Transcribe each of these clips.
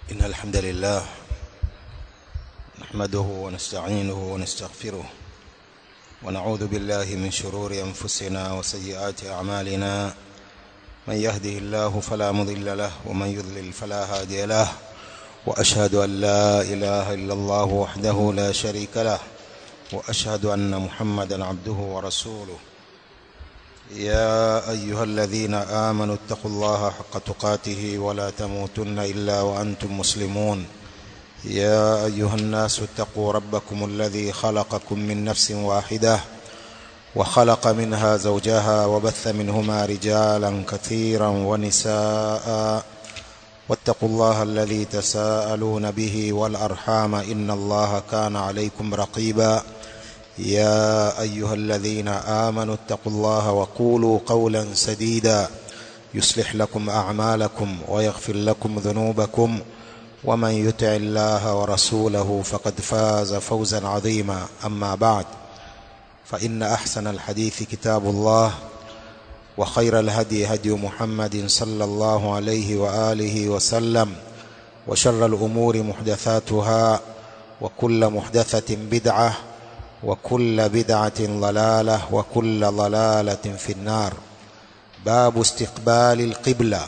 إن الحمد لله نحمده ونستعينه ونستغفره ونعوذ بالله من شرور أنفسنا وسيئات أعمالنا من يهده الله فلا مضل له ومن يضلل فلا هادي له وأشهد أن لا إله إلا الله وحده لا شريك له وأشهد أن محمدا عبده ورسوله يا أيها الذين آمنوا اتقوا الله حق تقاته ولا تموتن إلا وأنتم مسلمون يا أيها الناس اتقوا ربكم الذي خلقكم من نفس واحدة وخلق منها زوجها وبث منهما رجالا كثيرا ونساء واتقوا الله الذي تساءلون به والأرحام إن الله كان عليكم رقيبا يا أيها الذين آمنوا اتقوا الله وقولوا قولا سديدا يصلح لكم أعمالكم ويغفر لكم ذنوبكم ومن يطع الله ورسوله فقد فاز فوزا عظيما أما بعد فإن أحسن الحديث كتاب الله وخير الهدي هدي محمد صلى الله عليه وآله وسلم وشر الأمور محدثاتها وكل محدثة بدعة وكل بدعة ضلالة وكل ضلالة في النار باب استقبال القبلة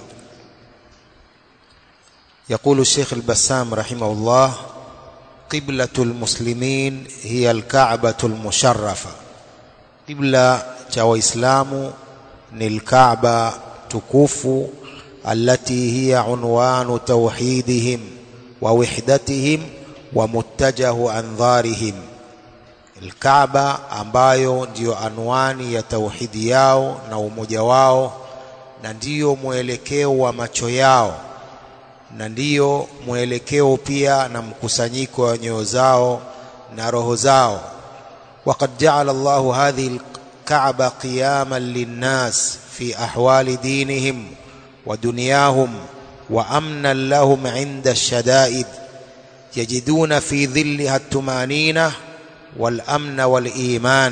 يقول الشيخ البسام رحمه الله قبلة المسلمين هي الكعبة المشرفة قبلة وإسلام الكعبة تكوف التي هي عنوان توحيدهم ووحدتهم ومتجه أنظارهم Alkaaba ambayo ndiyo anwani ya tauhidi yao na umoja wao na ndiyo mwelekeo wa macho yao na ndiyo mwelekeo pia na mkusanyiko wa nyoyo zao na roho zao وقد جعل الله هذه الكعبة قياما للناس في أحوال دينهم ودنياهم وأمنا لهم عند الشدائد يجدون في ظلها التمانينه والامن والايمان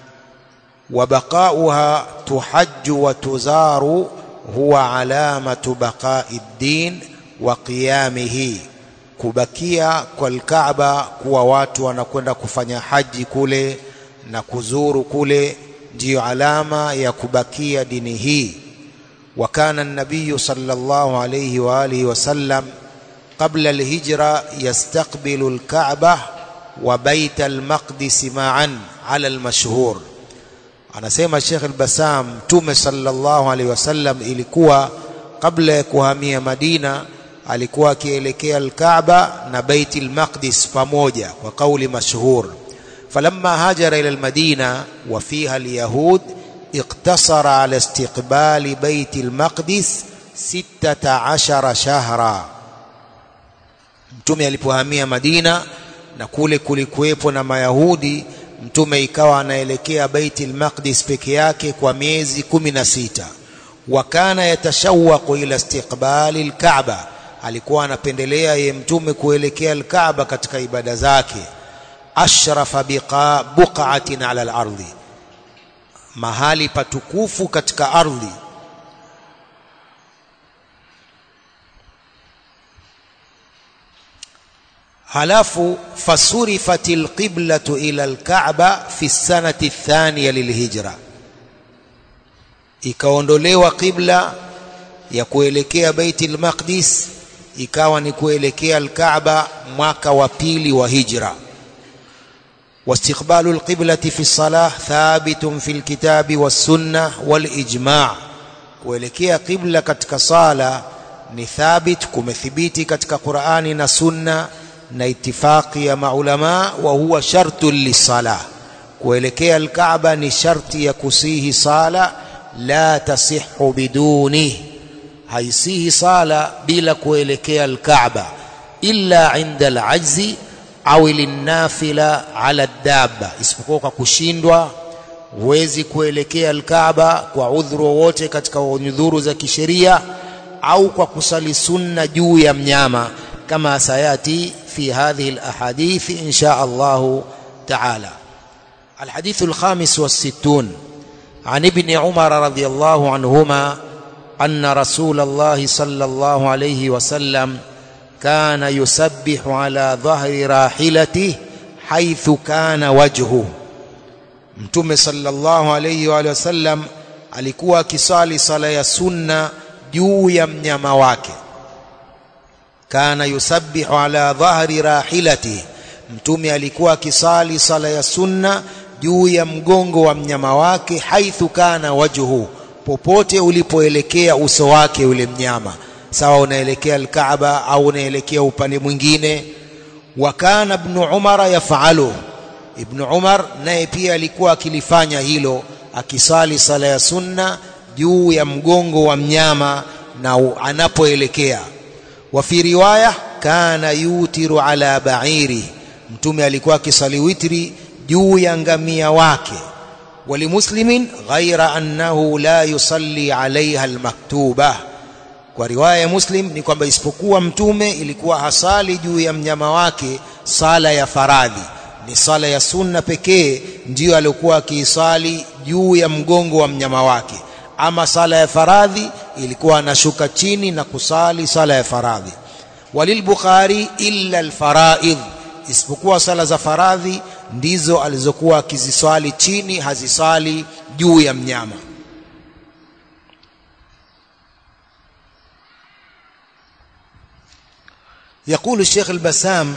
وبقاؤها تحج وتزار هو علامه بقاء الدين وقيامه kubakia kwa Kaaba kuwa watu wanakwenda kufanya haji kule na kuzuru kule ndiyo alama ya kubakia dini hii wa kana an-nabiy sallallahu alayhi wa alihi wasallam qabla al-hijra yastaqbilu al-Ka'bah wa bait al-maqdis ma'an ala al-mashhur anasema Sheikh al-Bassam Mtume sallallahu alaihi wasallam ilikuwa kabla ya kuhamia Madina alikuwa akielekea al-Kaaba na bait al-Maqdis pamoja kwa kauli mashhur falamma hajara ila al-Madina wa fiha al-yahud اقتصر على استقبال بيت المقدس 16 شهرا mtume alipohamia Madina na kule kulikuwepo na Mayahudi mtume ikawa anaelekea Baitul Maqdis peke yake kwa miezi kumi na sita wakana yatashawaqu ila istiqbali al-Kaaba alikuwa anapendelea ye mtume kuelekea al-Kaaba katika ibada zake ashrafa biqa buqatin ala al-ardi mahali patukufu katika ardhi halafu fasurifati alqiblatu ila alkaaba fi sanati athaniya lilhijra ikaondolewa qibla ya kuelekea baiti almaqdis ikawa ni kuelekea alkaaba mwaka wa pili wa hijra واستقبال القبلة في الصلاة ثابت في الكتاب والسنة والإجماع kuelekea qibla katika sala ni thabit kumethibiti katika Qur'ani na Sunna na itifaqi ya maulama wa huwa shartu lisala kuelekea alkaaba ni sharti ya kusihi sala la tasihu biduni haisihi sala bila kuelekea alkaaba illa inda alajzi au linnafila ala dabba isipokuwa kwa kushindwa huwezi kuelekea alkaaba kwa udhuru wowote katika udhuru za kisheria au kwa kusali sunna juu ya mnyama kama sayati في هذه الأحاديث إن شاء الله تعالى الحديث الخامس والستون عن ابن عمر رضي الله عنهما أن رسول الله صلى الله عليه وسلم kana yusabbihu ala dhahri rahilatihi haithu kana wajhu mtume sallallahu alayhi wa sallam alikuwa akisali sala ya sunna juu ya mnyama wake kana yusabbihu ala dhahri rahilatihi mtume alikuwa akisali sala ya sunna juu ya mgongo wa mnyama wake haithu kana wajhu popote ulipoelekea uso wake ule mnyama sawa unaelekea alkaaba au unaelekea upande mwingine wa kana ibn umar yafalu ibn umar naye pia alikuwa akilifanya hilo akisali sala ya sunna juu ya mgongo wa mnyama na anapoelekea wa fi riwaya kana yutiru ala ba'iri mtume alikuwa akisali witri juu ya ngamia wake walimuslimin ghaira annahu la yusalli alaiha almaktuba kwa riwaya ya muslim ni kwamba isipokuwa mtume ilikuwa hasali juu ya mnyama wake sala ya faradhi ni sala ya sunna pekee ndiyo alikuwa akiisali juu ya mgongo wa mnyama wake ama sala ya faradhi ilikuwa anashuka chini na kusali sala ya faradhi walilbukhari illa alfaraidh isipokuwa sala za faradhi ndizo alizokuwa akiziswali chini hazisali juu ya mnyama يقول الشيخ البسام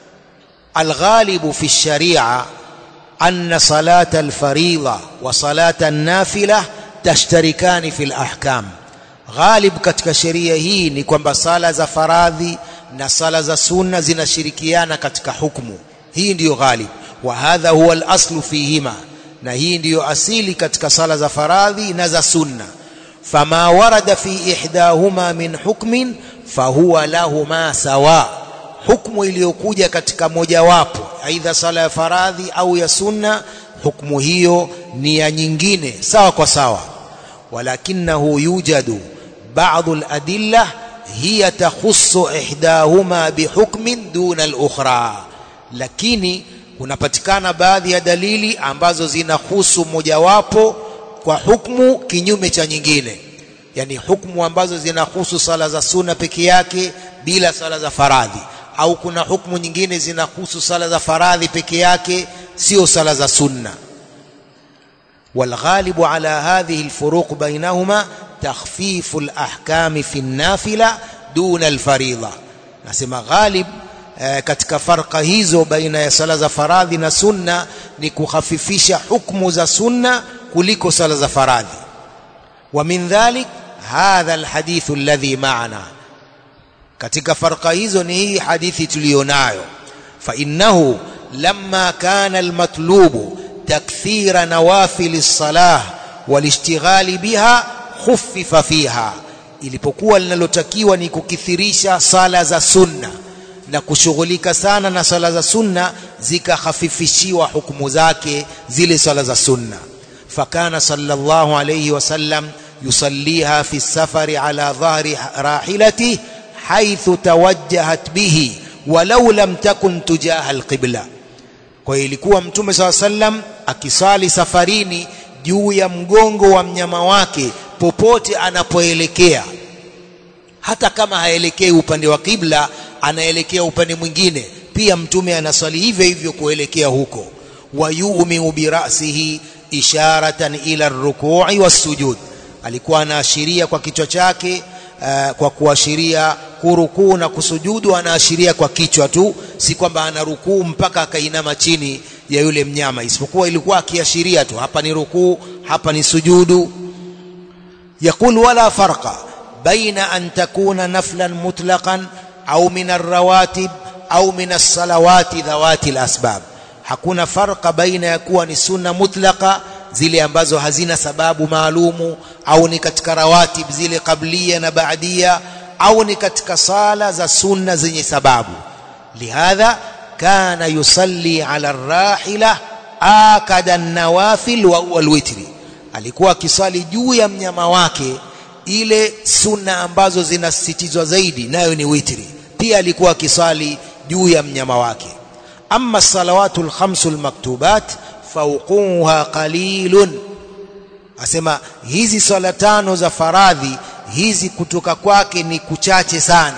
الغالب في الشريعة أن صلاة الفريضة وصلاة النافلة تشتركان في الأحكام غالب katika sheria hii ni kwamba sala za faradhi na sala za sunna zinashirikiana katika hukumu hii ndiyo ghalib wa hadha huwa al-aslu fihima na hii ndiyo asili katika sala za faradhi na za sunna fama warada fi ihdahuma min hukmin fahuwa lahuma sawa hukmu iliyokuja katika mojawapo aidha sala ya faradhi au ya sunna hukmu hiyo ni ya nyingine sawa kwa sawa walakinahu yujadu بعض الأدلة هي تخص إحداهما بحكم دون الأخرى lakini kunapatikana baadhi ya dalili ambazo zinahusu mojawapo kwa hukmu kinyume cha nyingine yani hukmu ambazo zinahusu sala za sunna peke yake bila sala za faradhi au kuna hukmu nyingine zinahusu sala za faradhi peke yake sio sala za sunna والغالب على هذه الفروق بينهما تخفيف الأحكام في النافلة دون الفريضة نسمى غالب katika farqa hizo baina ya sala za faradhi na sunna ni kukhafifisha hukumu za sunna kuliko sala za faradhi wa min dhalik hadha alhadith alladhi ma'ana katika farqa hizo ni hii hadithi tuliyonayo fa innahu lamma kana almatlubu takthira nawafil as-salah walishtighali biha khuffifa fiha ilipokuwa linalotakiwa ni kukithirisha sala za sunna na kushughulika sana na sala za sunna zikahafifishiwa hukumu zake zile sala za sunna fakana sallallahu alayhi wasallam yusalliha fi safari ala dhahri rahilati haithu tawajjahat bihi walau lam takun tujaha alqibla kwa ilikuwa mtume saa sallam akisali safarini juu ya mgongo wa mnyama wake popote anapoelekea hata kama haelekei upande wa kibla anaelekea upande mwingine pia mtume anaswali hivyo hivyo kuelekea huko wayumiu birasihi isharatan ila rukui wassujud alikuwa anaashiria kwa kichwa chake uh, kwa kuashiria kurukuu na kusujudu anaashiria kwa kichwa tu si kwamba ana rukuu mpaka akainama chini ya yule mnyama isipokuwa ilikuwa akiashiria tu hapa ni rukuu hapa ni sujudu يقول ولا فرق بين أن تكون نفلا مطلقا أو من الرواتب أو من الصلوات ذوات الأسباب hakuna farqa baina ya kuwa ni sunna mutlaqa zile ambazo hazina sababu maalumu au ni katika rawatib zile qablia na baadia au ni katika sala za sunna zenye sababu lihadha kana yusalli ala rahila akada nawafil wa huwa alwitri alikuwa akisali juu ya mnyama wake ile sunna ambazo zinasisitizwa zaidi nayo ni witri pia alikuwa akisali juu ya mnyama wake amma salawatu alkhamsu almaktubat fawquha qalilun asema hizi sala tano za faradhi hizi kutoka kwake ni kuchache sana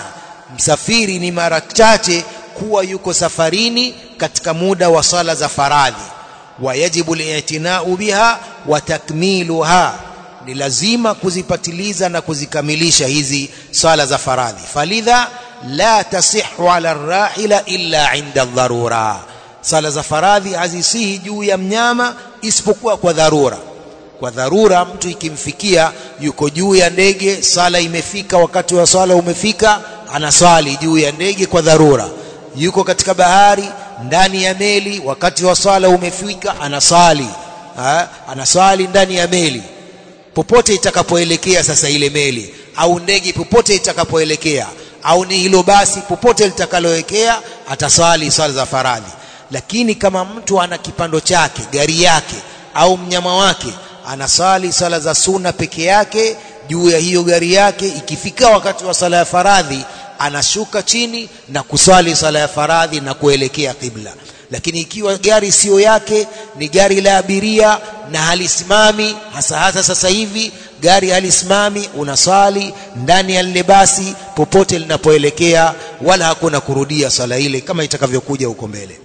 msafiri ni mara chache kuwa yuko safarini katika muda wa sala za faradhi wayajibu li'tina'u biha wa takmiluha ni lazima kuzipatiliza na kuzikamilisha hizi sala za faradhi falidha la tasihhu ala rahila illa inda dharura sala za faradhi hazisihi juu ya mnyama isipokuwa kwa dharura kwa dharura mtu ikimfikia yuko juu ya ndege sala imefika wakati wa sala umefika anaswali juu ya ndege kwa dharura yuko katika bahari ndani ya meli wakati wa sala umefika anasali ha? anaswali ndani ya meli popote itakapoelekea sasa ile meli au ndege popote itakapoelekea au ni hilo basi popote litakaloelekea ataswali swala za faradhi lakini kama mtu ana kipando chake gari yake au mnyama wake anasali sala za sunna peke yake juu ya hiyo gari yake ikifika wakati wa sala ya faradhi anashuka chini na kuswali sala ya faradhi na kuelekea kibla lakini ikiwa gari siyo yake ni gari la abiria na halisimami hasa hasa sasa hivi gari halisimami unaswali ndani ya lile basi popote linapoelekea wala hakuna kurudia sala ile kama itakavyokuja huko mbele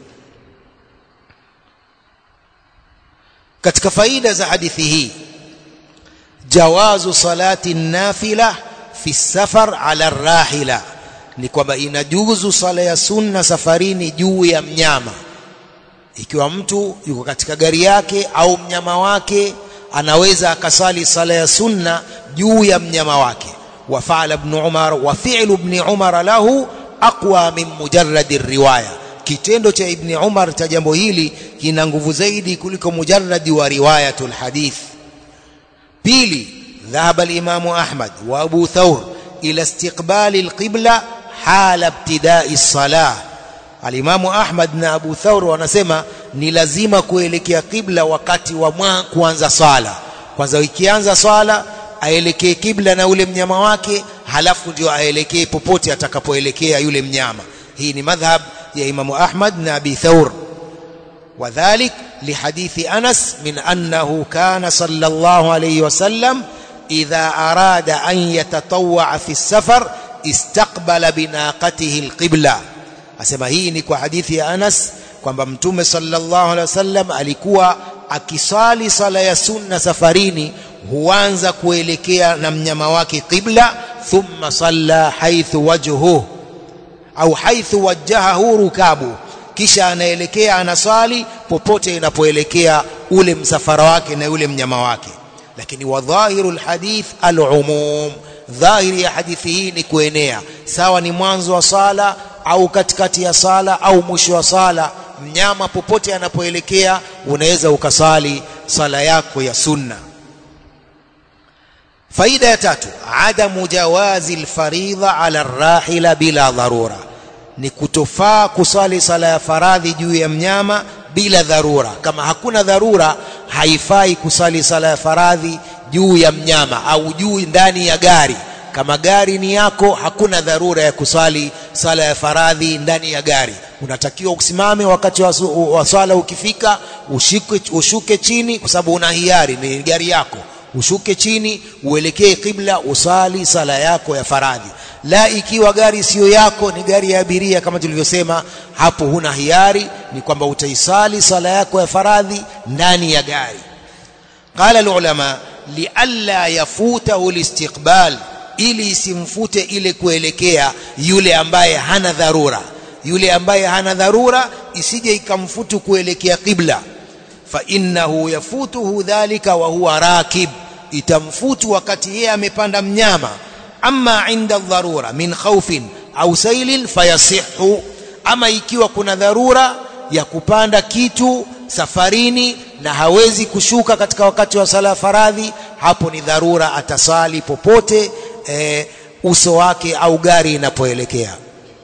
katika faida za hadithi hii jawazu salati nafila fi safar ala rahila ni kwamba inajuzu sala ya sunna safarini juu ya mnyama ikiwa mtu yuko katika gari yake au mnyama wake anaweza akasali sala ya sunna juu ya mnyama wake وفعل ابن عمر وفعل ابن عمر له أقوى من مجرد الرواية kitendo cha ibni umar cha jambo hili kina nguvu zaidi kuliko mujarradi wa riwayatul hadith pili dhahaba alimamu ahmad wa abu thawr ila istiqbali alqibla hala ibtidai salah alimamu ahmad na abu thawr wanasema ni lazima kuelekea qibla wakati wa kuanza swala kwanza ikianza swala aelekee kibla na ule mnyama wake halafu ndio aelekee popote atakapoelekea yule mnyama hii ni madhhab ya imamu ahmad na abi thawr وذلك لحديث أنس من أنه كان صلى الله عليه وسلم إذا أراد أن يتطوع في السفر استقبل بناقته القبلة أسمى هي نكو حديث أنس kwamba mtume sallallahu alaihi wasallam alikuwa akisali sala ya sunna safarini huanza kuelekea na mnyama wake qibla thumma salla haithu wajhuhu au haithu wajjahahu rukabu kisha anaelekea anasali popote inapoelekea ule msafara wake na ule mnyama wake lakini wadhahiru lhadith alumum dhahiri ya hadithi hii ni kuenea sawa ni mwanzo wa sala au katikati ya sala au mwisho wa sala mnyama popote anapoelekea unaweza ukasali sala yako ya sunna faida ya tatu adamu jawazi alfaridha ala rahila bila dharura ni kutofaa kusali sala ya faradhi juu ya mnyama bila dharura kama hakuna dharura haifai kusali sala ya faradhi juu ya mnyama au juu ndani ya gari kama gari ni yako hakuna dharura ya kusali sala ya faradhi ndani ya gari unatakiwa usimame wakati wa, wa swala ukifika ushuke, ushuke chini kwa sababu una hiari ni gari yako ushuke chini uelekee kibla usali sala yako ya faradhi la ikiwa gari siyo yako ni gari ya abiria kama tulivyosema hapo huna hiari ni kwamba utaisali sala yako ya faradhi ndani ya gari qala alulama lialla yafutahu listiqbal ili isimfute ile kuelekea yule ambaye hana dharura yule ambaye hana dharura isije ikamfutu kuelekea qibla fa innahu yafutuhu dhalika wa huwa rakib itamfutu wakati yeye amepanda mnyama amma inda dharura min khawfin au sailin fayasihu ama ikiwa kuna dharura ya kupanda kitu safarini na hawezi kushuka katika wakati wa sala faradhi hapo ni dharura atasali popote e, uso wake au gari inapoelekea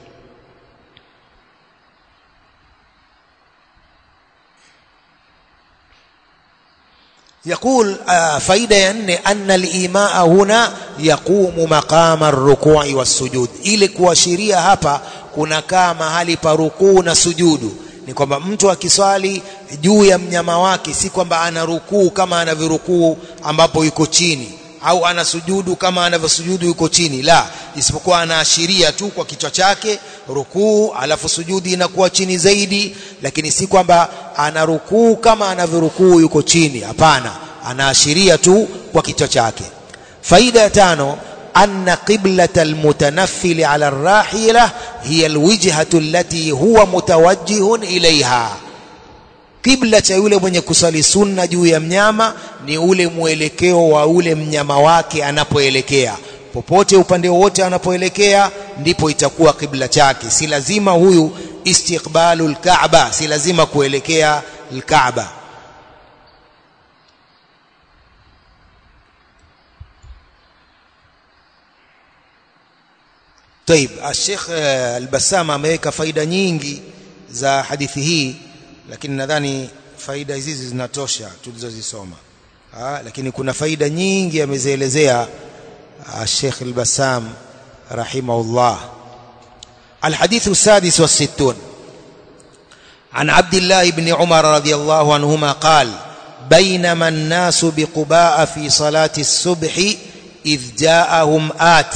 يقول فائدة يعني أن الإيماء هنا يقوم مقام الركوع والسجود ili kuashiria hapa kunakaa mahali pa rukuu na sujudu ni kwamba mtu akiswali juu ya mnyama wake si kwamba ana rukuu kama anavyorukuu ambapo yuko chini au anasujudu kama anavyosujudu yuko chini la isipokuwa anaashiria tu kwa kichwa chake rukuu alafu sujudi inakuwa chini zaidi lakini si kwamba ana rukuu kama anavyorukuu yuko chini hapana anaashiria tu kwa kichwa chake faida ya tano أن قبلة المتنفل على الراحلة هي الوجهة التي هو متوجه إليها kibla cha yule mwenye kusali sunna juu ya mnyama ni ule mwelekeo wa ule mnyama wake anapoelekea popote upande wote anapoelekea ndipo itakuwa kibla chake si lazima huyu istiqbalu lkaaba si lazima kuelekea lkaaba طيب الشيخ البسام ameweka faida nyingi za hadithi hii lakini nadhani faida hizi zinatosha tulizozisoma lakini kuna faida nyingi amezielezea الشيخ البسام رحمه الله الحديث السادس والستون عن عبد الله بن عمر رضي الله عنهما قال بينما الناس بقباء في صلاة الصبح إذ جاءهم آت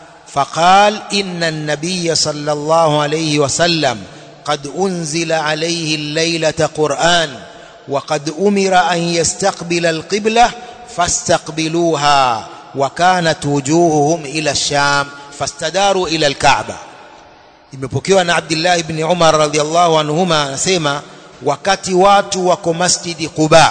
فقال إن النبي صلى الله عليه وسلم قد أنزل عليه الليلة قرآن وقد أمر أن يستقبل القبلة فاستقبلوها وكانت وجوههم إلى الشام فاستداروا إلى الكعبة imepokewa na Abdullah ibn Umar radhiallahu anhuma anasema wakati watu wako masjidi Quba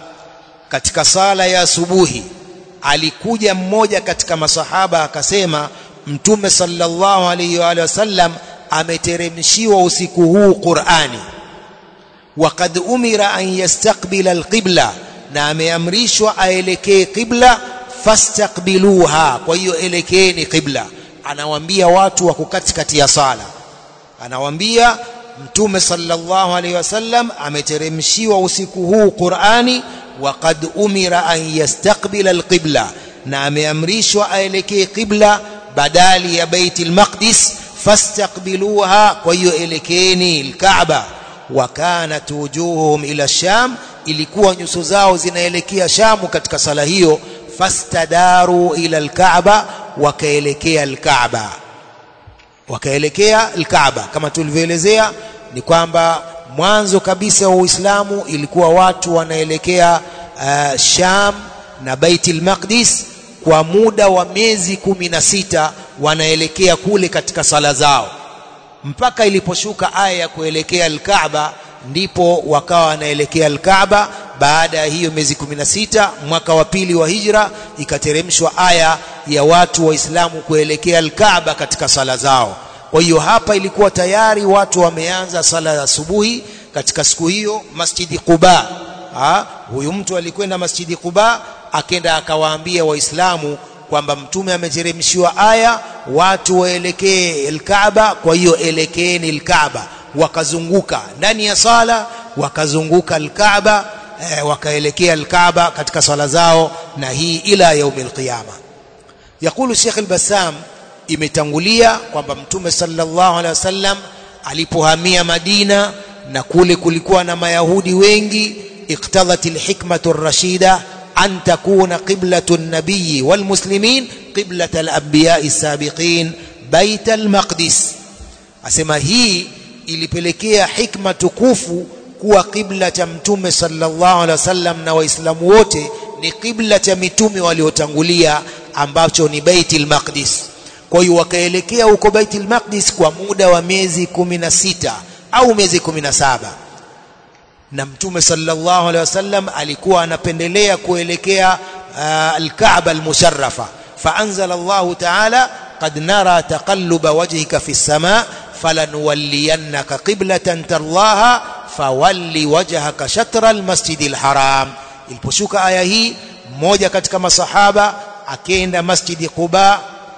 katika sala ya asubuhi alikuja mmoja katika masahaba akasema mtume sallallahu alayhi wa sallam ameteremshiwa usiku huu Qur'ani waqad umira an yastaqbila alqibla na ameamrishwa aelekee qibla fastaqbiluha kwa hiyo elekeeni qibla anawaambia watu wako katikati ya sala anawaambia mtume sallallahu alaihi wasallam ameteremshiwa usiku huu Qur'ani waqad umira an yastaqbila alqibla na ameamrishwa aelekee qibla badali ya baitul maqdis fastaqbiluha kwa hiyo elekeeni alkaaba wa kanat wujuhuhum ila sham ilikuwa nyuso zao zinaelekea shamu katika sala hiyo fastadaru ila alkaaba wakaelekea alkaaba wakaelekea alkaaba kama tulivyoelezea ni kwamba mwanzo kabisa wa Uislamu ilikuwa watu wanaelekea uh, Sham na Baitul Maqdis kwa muda wa miezi kumi na sita wanaelekea kule katika sala zao mpaka iliposhuka aya ya kuelekea Al-Kaaba ndipo wakawa wanaelekea Al-Kaaba baada ya hiyo miezi 16 mwaka wa pili wa hijra ikateremshwa aya ya watu waislamu kuelekea Al-Kaaba katika sala zao kwa hiyo hapa ilikuwa tayari watu wameanza sala ya asubuhi katika siku hiyo Masjidi Quba ha? huyu mtu alikwenda Masjidi Quba akenda akawaambia waislamu kwamba mtume ameteremshiwa aya watu waelekee Al-Kaaba kwa hiyo elekeeni Al-Kaaba wakazunguka ndani ya sala wakazunguka Al-Kaaba eh, wakaelekea Al-Kaaba katika sala zao na hii ila yaumil qiyama yakulu Sheikh Al-Bassam imetangulia kwamba mtume sallallahu alaihi wasallam alipohamia Madina na kule kulikuwa na mayahudi wengi iqtadhat alhikmatu ar-rashida an takuna qiblatu an-nabiy walmuslimin qiblat al-anbiya as-sabiqin bait al-maqdis asema hii ilipelekea hikma tukufu kuwa qibla cha mtume sallallahu alaihi wasallam na waislamu wote ni qibla cha mitume waliotangulia ambacho ni Baitul Maqdis kwa hiyo wakaelekea huko Baitul Maqdis kwa muda wa miezi kumi na sita au miezi kumi na saba na mtume sallallahu alaihi wasallam alikuwa anapendelea kuelekea uh, al-Kaaba al-musharrafa faanzala Allah ta'ala qad nara taqalluba wajhika fi as-samaa falanuwalliyannaka qiblatan tarlaha fawalli wajhaka shatra al-masjid al-haram iliposhuka aya hii mmoja katika masahaba akenda masjidi Quba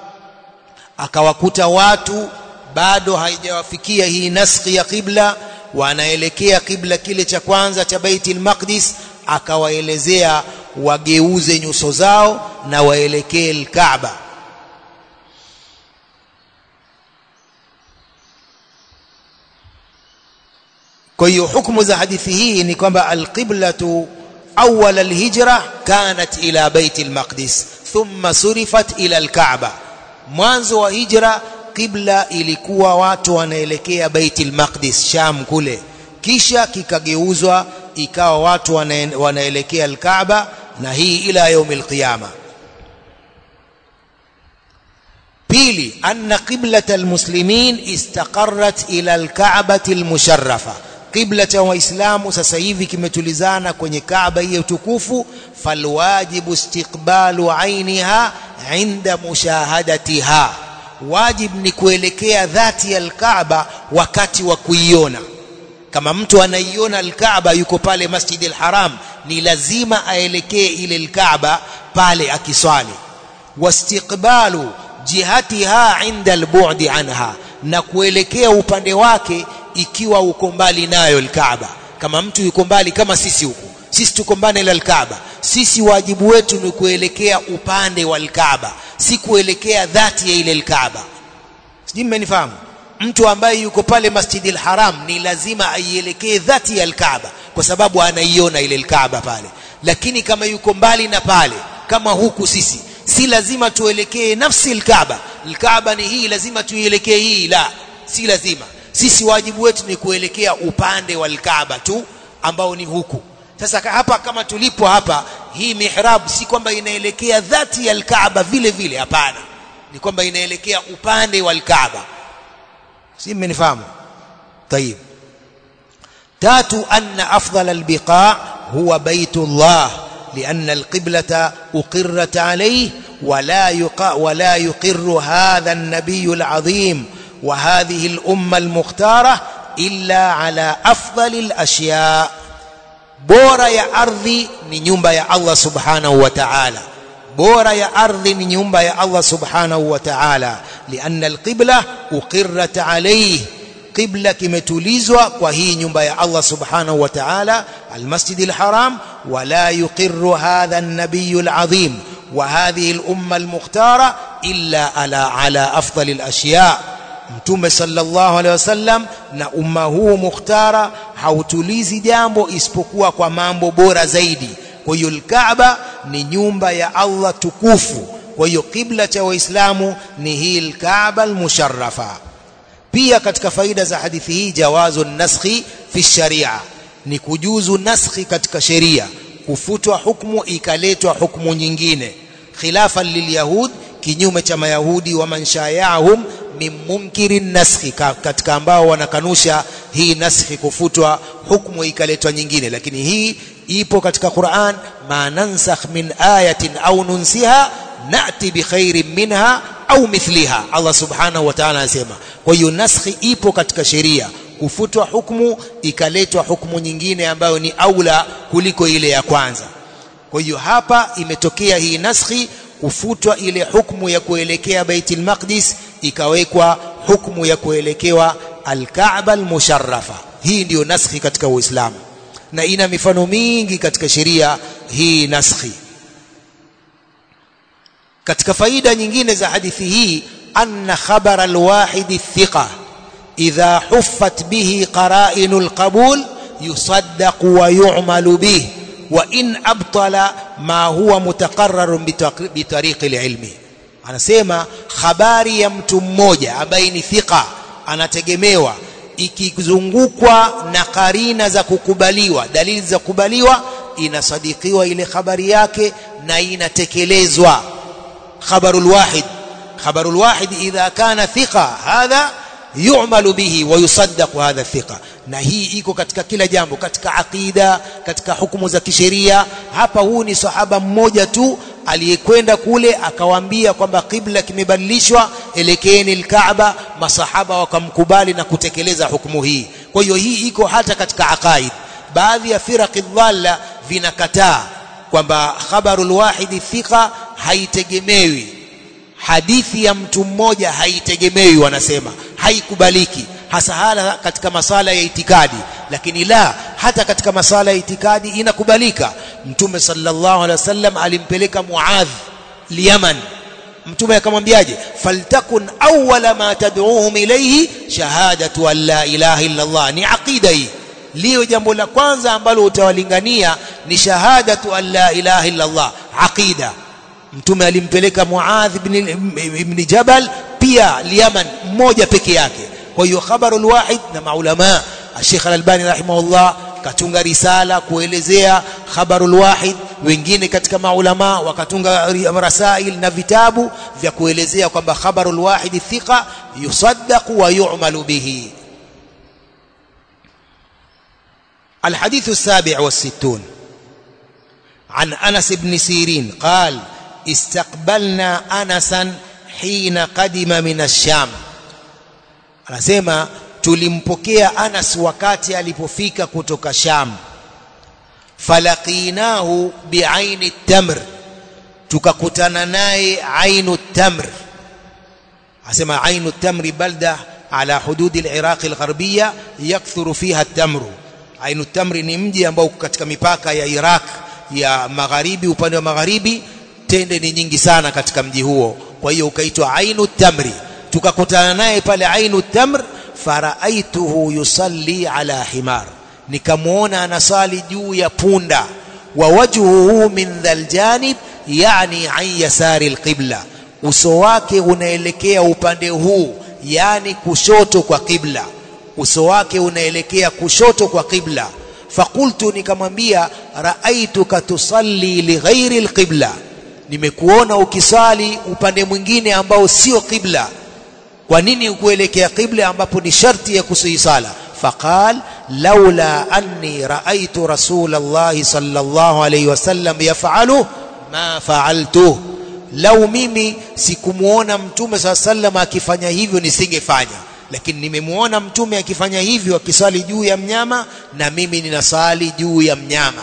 akawakuta watu bado haijawafikia hii naskhi ya qibla wanaelekea qibla kile cha kwanza cha Baitul Maqdis akawaelezea wageuze nyuso zao na waelekee al-Kaaba kwa hiyo hukumu za hadithi hii ni kwamba al-qiblatu awwal al-hijra kanat ila Baitul Maqdis thumma surifat ila alkaaba mwanzo wa hijra qibla ilikuwa watu wanaelekea baitul maqdis sham kule kisha kikageuzwa ikawa watu wanaelekea alkaaba na hii ila yaumil qiyama pili anna qiblat almuslimin istaqarrat ila alkaabati almusharrafa qibla cha waislamu sasa hivi kimetulizana kwenye kaaba hiyo tukufu falwajibu istiqbalu ainiha inda mushahadatiha wajib ni kuelekea dhati ya alkaaba wakati wa kuiona kama mtu anaiona alkaaba yuko pale masjidil haram ni lazima aelekee ile alkaaba pale akiswali wastiqbalu jihatiha inda albu'di anha na kuelekea upande wake ikiwa uko mbali nayo alkaaba kama mtu yuko mbali kama sisi huku sisi tuko mbali na alkaaba sisi wajibu wetu ni kuelekea upande wa alkaaba si kuelekea dhati ya ile alkaaba sijui mmenifahamu mtu ambaye yuko pale masjidil haram ni lazima aielekee dhati ya alkaaba kwa sababu anaiona ile alkaaba pale lakini kama yuko mbali na pale kama huku sisi si lazima tuelekee nafsi alkaaba alkaaba ni hii lazima tuielekee hii la si lazima sisi wajibu wetu ni kuelekea upande wa alkaaba tu ambao ni huku sasa hapa kama tulipo hapa hii mihrab si kwamba inaelekea dhati ya alkaaba vile vile hapana ni kwamba inaelekea upande wa alkaaba si mmenifahamu طيب تاتو أن أفضل البقاع هو بيت الله لأن القبلة أقرت عليه ولا يقع ولا يقر هذا النبي العظيم وهذه الأمة المختارة إلا على أفضل الأشياء bora ya ardhi ni nyumba ya Allah subhanahu wa ta'ala bora ya ardhi ni nyumba ya Allah subhanahu wa ta'ala lianna alqibla uqirrat alayhi qibla kimetulizwa kwa hii nyumba ya Allah subhanahu wa ta'ala almasjid alharam wala yuqirru hadha an-nabiy alazim wa hadhihi al-umma al-mukhtara illa ala ala afdal al-ashya' mtume sallallahu alaihi wasallam na umma huu mukhtara hautulizi jambo isipokuwa kwa mambo bora zaidi kwa hiyo alkaaba ni nyumba ya Allah tukufu kwa hiyo kibla cha waislamu ni hii alkaaba almusharrafa pia katika faida za hadithi hii jawazu naskhi fi sharia ni kujuzu naskhi katika sheria kufutwa hukumu ikaletwa hukumu nyingine khilafan lilyahud kinyume cha mayahudi wa manshayahum min munkiri naskhi katika ambao wanakanusha hii naskhi kufutwa hukumu ikaletwa nyingine lakini hii ipo katika Qur'an ma nansakh min ayatin au nunsiha nati bi khairin minha au mithliha Allah subhanahu wa ta'ala anasema kwa hiyo naskhi ipo katika sheria kufutwa hukumu ikaletwa hukumu nyingine ambayo ni aula kuliko ile ya kwanza kwa hiyo hapa imetokea hii naskhi kufutwa ile hukumu ya kuelekea Baitul Maqdis ikawekwa hukumu ya kuelekewa Al-Kaaba al-Musharrafa hii ndiyo naskhi katika Uislamu na ina mifano mingi katika sheria hii naskhi katika faida nyingine za hadithi hii anna khabara alwahid thiqa idha huffat bihi qara'inul qabul yusaddaq wa yu'malu bihi wa in abtala ma huwa mutaqarrarun bitariqi alilmi anasema habari ya mtu mmoja ambaye ni thiqa anategemewa ikizungukwa na karina za kukubaliwa dalili za kukubaliwa inasadikiwa ile habari yake na inatekelezwa khabarul wahid khabarul wahid idha kana thiqa hadha yu'malu bihi wa yusaddaqu hadha thiqa na hii iko katika kila jambo katika aqida katika hukumu za kisheria hapa huu ni sahaba mmoja tu aliyekwenda kule akawaambia kwamba kibla kimebadilishwa elekeeni alkaaba masahaba wakamkubali na kutekeleza hukumu hii kwa hiyo hii iko hata katika aqaid baadhi ya firaqi dhalla vinakataa kwamba khabarul wahidi thiqa haitegemewi hadithi ya mtu mmoja haitegemewi wanasema haikubaliki hasa hala katika masala ya itikadi lakini la hata katika masala ya itikadi inakubalika mtume sallallahu alaihi wasallam alimpeleka muadh liyaman mtume akamwambiaje faltakun awwala ma tad'uhum ilayhi shahadatu an la ilaha illa allah ni aqida hii lio jambo la kwanza ambalo utawalingania ni shahadatu an la ilaha illa allah aqida mtume alimpeleka Muadh ibn, ibn Jabal pia Yaman mmoja peke yake kwa hiyo khabarul wahid na maulama Sheikh Al-Albani rahimahullah katunga risala kuelezea khabarul wahid wengine katika maulama wakatunga rasail na vitabu vya kuelezea kwamba khabarul wahid thiqa yusaddaq wa yu'malu bihi الحديث السابع والستون عن أنس بن سيرين قال استقبلنا أنسا حين قدم من الشام anasema tulimpokea Anas wakati alipofika kutoka Sham falaqinahu bi'aini tamr tukakutana naye ainu tamr asema ainu tamri balda ala hududi al-Iraq al-gharbiyya yakthuru fiha at-tamru ainu tamri ni mji ambao katika mipaka ya Iraq ya magharibi upande wa magharibi tende ni nyingi sana katika mji huo kwa hiyo ukaitwa ainu tamri tukakutana naye pale ainu tamr faraaituhu yusalli ala himar nikamuona anasali juu ya punda wa wajhuhu min dhal janib yani an yasari alqibla uso wake unaelekea upande huu yani kushoto kwa qibla uso wake unaelekea kushoto kwa qibla fakultu nikamwambia raaituka tusalli lighairi alqibla nimekuona ukisali upande mwingine ambao sio qibla kwa nini ukuelekea qibla ambapo ni sharti ya kusihi sala faqal laula anni raaitu rasulullah sallallahu alayhi wasallam yaf'alu ma fa'altu lau mimi sikumuona mtume saa sallam akifanya hivyo nisingefanya lakini nimemuona mtume akifanya hivyo akisali juu ya mnyama na mimi ninasali juu ya mnyama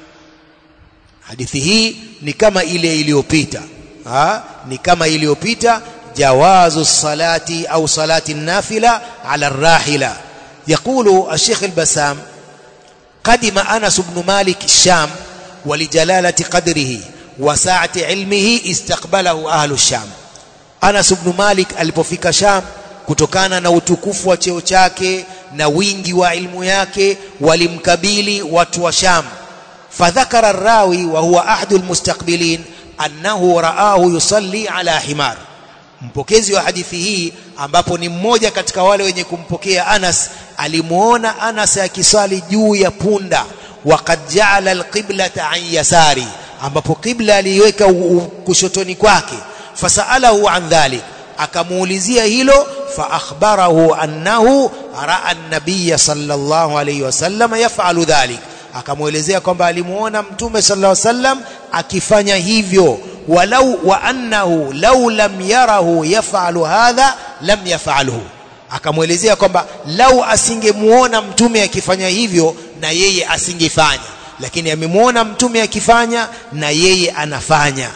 hadithi hii ni kama ile iliyopita ni kama iliyopita جواز الصلاة أو صلاة النافلة على الراحلة يقول الشيخ البسام قدم أنس بن مالك الشام ولجلالة قدره وسعة علمه استقبله أهل الشام أنس بن مالك alipofika Sham kutokana na utukufu wa cheo chake na wingi wa ilmu yake walimkabili watu wa Sham fadhakara الراوي وهو أحد المستقبلين أنه رآه يصلي على حمار mpokezi wa hadithi hii ambapo ni mmoja katika wale wenye kumpokea Anas alimuona Anas akisali juu ya punda waqad ja'ala alqiblata an yasari ambapo qibla aliweka kushotoni kwake fasalahu an dhalik akamuulizia hilo fa akhbarahu annahu raa an-nabiy sallallahu alayhi wasallam yaf'alu dhalik akamuelezea kwamba alimuona mtume sallallahu alayhi wasallam akifanya hivyo walau wa annahu law lam yarahu yaf'alu hadha lam yaf'alhu akamwelezea kwamba lau asingemuona mtume akifanya hivyo na yeye asingefanya lakini amemuona mtume akifanya na yeye anafanya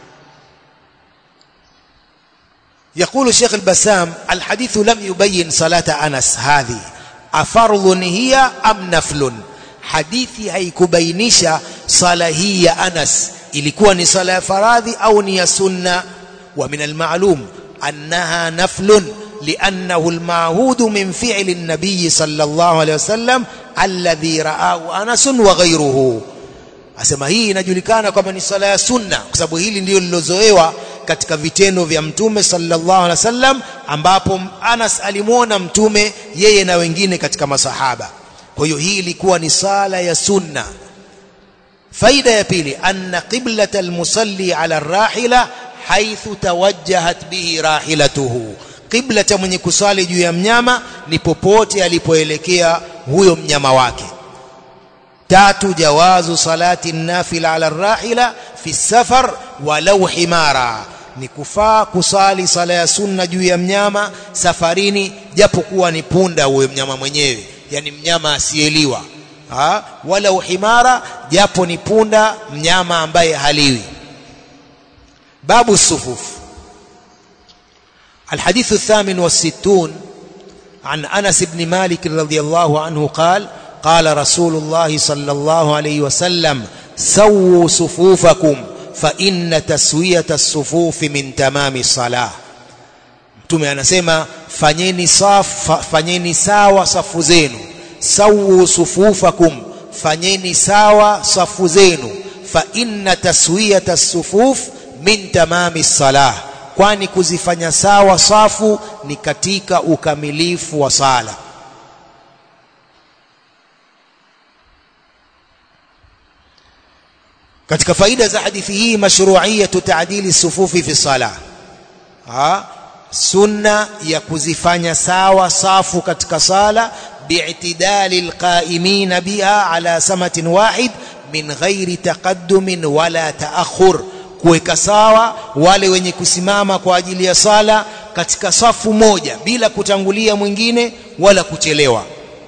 يقول الشيخ البسام الحديث لم يبين صلاة أنس هذه أفرض هي أم نفل حديثي haikubainisha sala hii ya Anas ilikuwa ni sala ya faradhi au ni ya sunna wa min almalum annaha naflun لأنه المعهود من فعل النبي صلى الله عليه وسلم الذي رآه أنس وغيره asema hii inajulikana kwamba ni sala ya sunna kwa sababu hili ndio lilozoewa katika vitendo vya mtume sallallahu alaihi wasallam ambapo Anas alimuona mtume yeye na wengine katika masahaba kwa hiyo hii ilikuwa ni sala ya sunna faida ya pili anna qiblata almusalli ala arrahila haithu tawajjahat bihi rahilatuhu qibla cha mwenye kusali juu ya mnyama ni popote alipoelekea huyo mnyama wake tatu jawazu salati nafila ala rahila fi safar walau himara ni kufaa kusali sala ya sunna juu ya mnyama safarini japokuwa ni punda huyo mnyama mwenyewe yani mnyama asiyeliwa ha? wala uhimara japo ni punda mnyama ambaye haliwi babu sufuf الحديث الثامن والستون عن أنس بن مالك رضي الله عنه قال قال رسول الله صلى الله عليه وسلم سووا صفوفكم فإن تسوية الصفوف من تمام الصلاة mtume anasema fanyeni safa fanyeni sawa safu zenu sawu sufufakum fanyeni sawa safu zenu fa inna taswiyata sufuf min tamami salah kwani kuzifanya sawa safu ni katika ukamilifu wa sala katika faida za hadithi hii mashru'iyatu ta'dili sufufi fi salah ha sunna ya kuzifanya sawa safu katika sala bi'tidali alqa'imin biha ala samatin wahid min ghairi taqaddumin wala ta'akhur kuweka sawa wale wenye kusimama kwa ajili ya sala katika safu moja bila kutangulia mwingine wala kuchelewa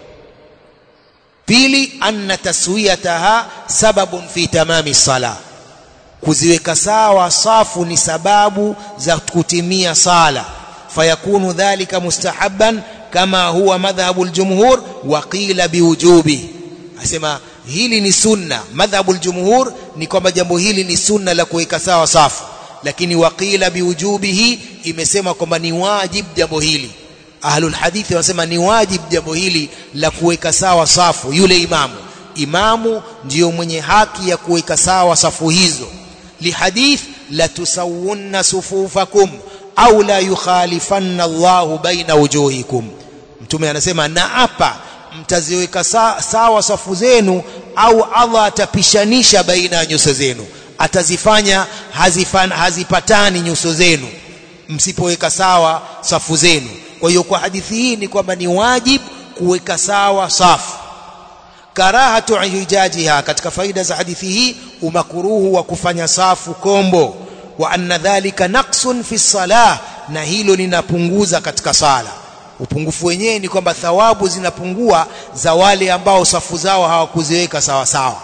pili anna taswiyataha sababun fi tamami sala kuziweka sawa safu ni sababu za kutimia sala fayakunu dhalika mustahabban kama huwa madhhabu aljumhur wa qila biwujubi asema hili ni sunna madhhabu aljumhur ni kwamba jambo hili ni sunna la kuweka sawa safu lakini waqila biwujubihi imesema kwamba ni wajib jambo hili ahlul hadithi wanasema ni wajib jambo hili la kuweka sawa safu yule imamu imamu ndiyo mwenye haki ya kuweka sawa safu hizo lihadith la tusawunna sufufakum au la yukhalifanna Allahu baina wujuhikum mtume anasema na hapa mtaziweka sawa safu zenu au Allah atapishanisha baina ya nyuso zenu atazifanya hazifan, hazipatani nyuso zenu msipoweka sawa safu zenu kwa hiyo kwa hadithi hii ni kwamba ni wajib kuweka sawa safu karahatu ijajiha katika faida za hadithi hii umakuruhu wa kufanya safu kombo wa anna dhalika naqsun fi salah na hilo linapunguza katika sala upungufu wenyewe ni kwamba thawabu zinapungua za wale ambao safu zao hawakuziweka sawa sawa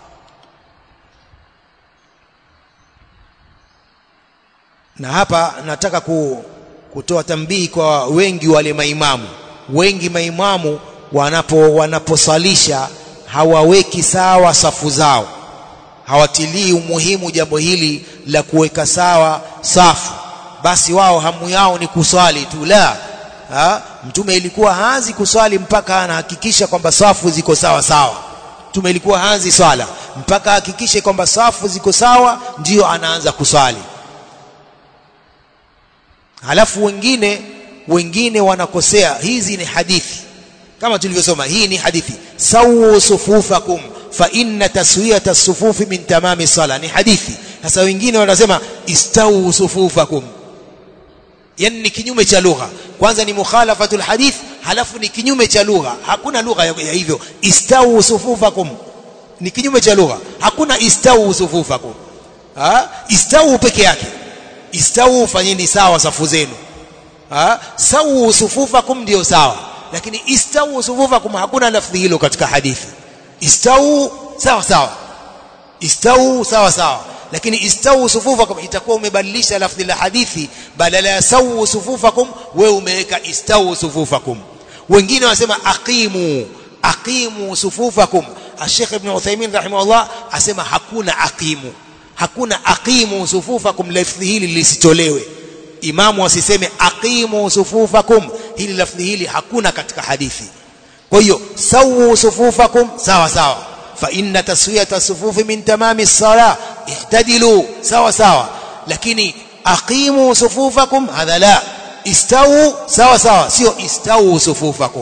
na hapa nataka ku, kutoa tambii kwa wengi wale maimamu wengi maimamu wanapo wanaposalisha hawaweki sawa safu zao hawatilii umuhimu jambo hili la kuweka sawa safu basi wao hamu yao ni kuswali tu la ha? mtume ilikuwa haanzi kuswali mpaka anahakikisha kwamba safu ziko sawa sawa mtume ilikuwa haanzi swala mpaka ahakikishe kwamba safu ziko sawa ndiyo anaanza kuswali halafu wengine wengine wanakosea hizi ni hadithi kama tulivyosoma hii ni hadithi sawu sufufakum fa inna taswiyata sufufi min tamami sala ni hadithi sasa wengine wanasema istawu sufufakum yani ni kinyume cha lugha kwanza ni mukhalafatul hadith halafu ni kinyume cha lugha hakuna lugha ya hivyo istawu sufufakum ni kinyume cha lugha hakuna istawu sufufakum ha istawu peke yake istawu fanyeni sawa safu zenu ha sawu sufufakum ndio sawa lakini istawu sufufakum hakuna lafdhi hilo katika hadithi istawu sawa sawa istawu sawa sawa lakini istawu sufufakum itakuwa umebadilisha lafdhi la hadithi badala ya sawu sufufakum wewe umeweka istawu sufufakum wengine wanasema aqimu aqimu sufufakum Sheikh Ibn Uthaymeen rahimahullah asema hakuna aqimu hakuna aqimu sufufakum lafdhi hili lisitolewe imamu asiseme aqimu sufufakum hili lafdhi hili hakuna katika hadithi kwa hiyo sawu sufufakum sawa sawa fa inna taswiyata sufufi min tamami as-salah ihtadilu sawa sawa lakini aqimu sufufakum hadha la istawu sawa sawa sio istawu sufufakum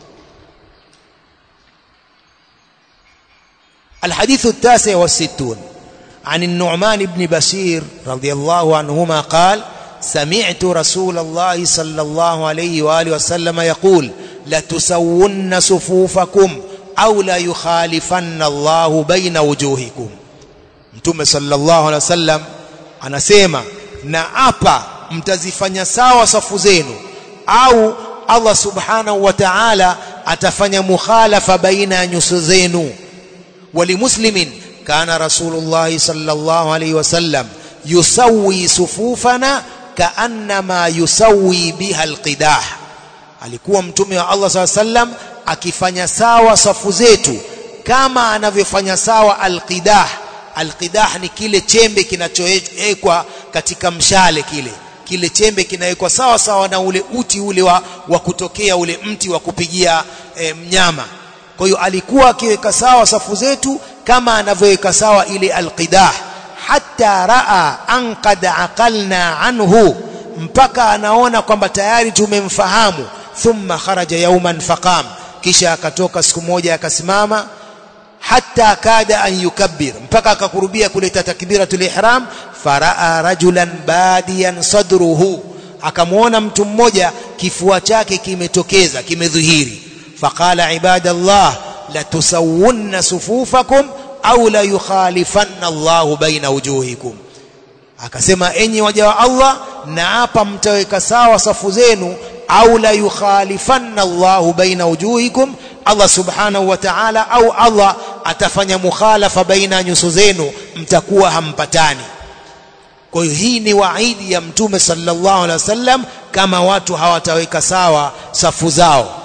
الحديث التاسع والستون عن النعمان بن بشير رضي الله عنهما قال سمعت رسول الله صلى الله عليه وآله وسلم يقول لتسون صفوفكم أو لا يخالفن الله بين وجوهكم mtume sallallahu alaihi wasallam anasema na hapa mtazifanya sawa safu zenu au Allah subhanahu wa ta'ala atafanya mukhalafa baina ya nyuso zenu walimuslimin kana rasulullah sallallahu alaihi wasallam yusawi sufufana kaannama yusawi biha alqidah alikuwa mtume wa Allah sallallahu alaihi wasallam akifanya sawa safu zetu kama anavyofanya sawa alqidah alqidah ni kile chembe kinachowekwa katika mshale kile kile chembe kinawekwa sawa sawa na ule uti ule wa, wa kutokea ule mti wa kupigia e, mnyama kwa hiyo alikuwa akiweka sawa safu zetu kama anavyoweka sawa ile alqidah hatta raa an qad aqalna anhu mpaka anaona kwamba tayari tumemfahamu thumma kharaja yawman faqam kisha akatoka siku moja akasimama hatta kada an yukabbir mpaka akakurubia kuleta takbiratul ihram faraa rajulan badiyan sadruhu akamwona mtu mmoja kifua chake kimetokeza kimedhihiri faqala ibadallah la tusawwunna sufufakum au la yukhalifanna Allahu baina wujuhikum akasema enyi waja wa Allah na hapa mtaweka sawa safu zenu au la yukhalifanna Allahu baina wujuhikum Allah subhanahu wa ta'ala au Allah atafanya mukhalafa baina nyuso zenu mtakuwa hampatani kwa hiyo hii ni waidi ya mtume sallallahu alaihi wasallam kama watu hawataweka sawa safu zao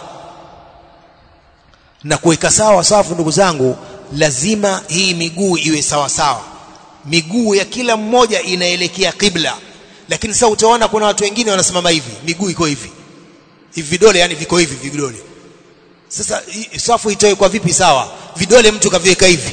na kuweka sawa safu ndugu zangu lazima hii miguu iwe sawa sawa miguu ya kila mmoja inaelekea kibla lakini sasa utaona kuna watu wengine wanasimama hivi miguu iko hivi hivi vidole yani viko hivi vidole sasa safu itoe kwa vipi sawa vidole mtu kaviweka hivi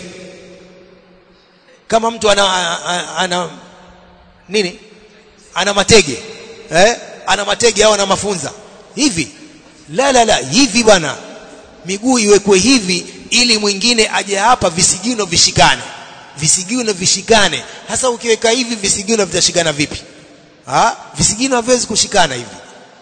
kama mtu ana, ana, ana nini ana matege eh ana matege au ana mafunza hivi la la la hivi bwana miguu iwekwe hivi ili mwingine aje hapa visigino vishikane visigino vishikane hasa ukiweka hivi visigino vitashikana vipi ha visigino haviwezi kushikana hivi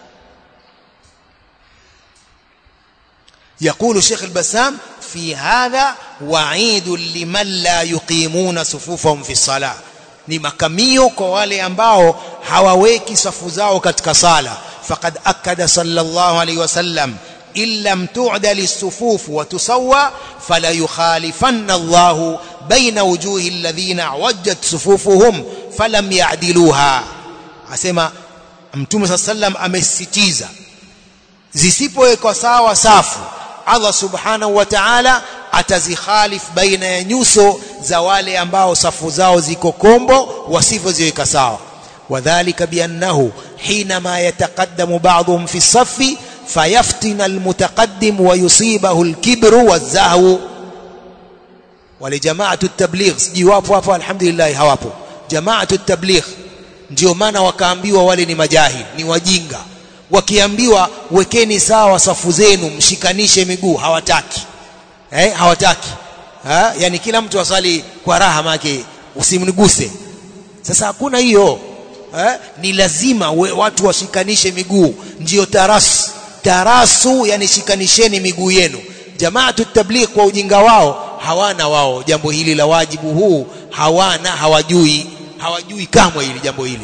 يقول شيخ البسام في هذا وعيد لمن لا يقيمون صفوفهم في الصلاه ni makamio kwa wale ambao hawaweki safu zao katika sala faqad akada sallallahu alayhi wasallam illam tu'dal as-sufuf wa tusawwa fala yukhalifanna Allah baina wujuhi alladhina wajjat sufufuhum falam ya'diluha asema mtume sallam amesisitiza zisipowekwa sawa safu Allah subhanahu wa ta'ala atazikhalif baina ya nyuso za wale ambao safu zao ziko kombo wasivyoziweka sawa wadhālika biannahu hinama yataqaddamu ba'dhum fi as-saffi fayaftina al-mutaqaddim wa yusibahu al-kibru waz-zahwu wale jamaatu at-tabligh siji wapo hapo alhamdulillah hawapo jamaatu at-tabligh ndio maana wakaambiwa wale ni majahil ni wajinga wakiambiwa wekeni sawa safu zenu mshikanishe miguu hawataki eh hawataki ha? yani kila mtu asali kwa raha make usimniguse sasa hakuna hiyo eh? ni lazima we, watu washikanishe miguu ndio tarasu tarasu yani shikanisheni miguu yenu jamaatu tabligh kwa ujinga wao hawana wao jambo hili la wajibu huu hawana hawajui hawajui kamwe hili jambo hili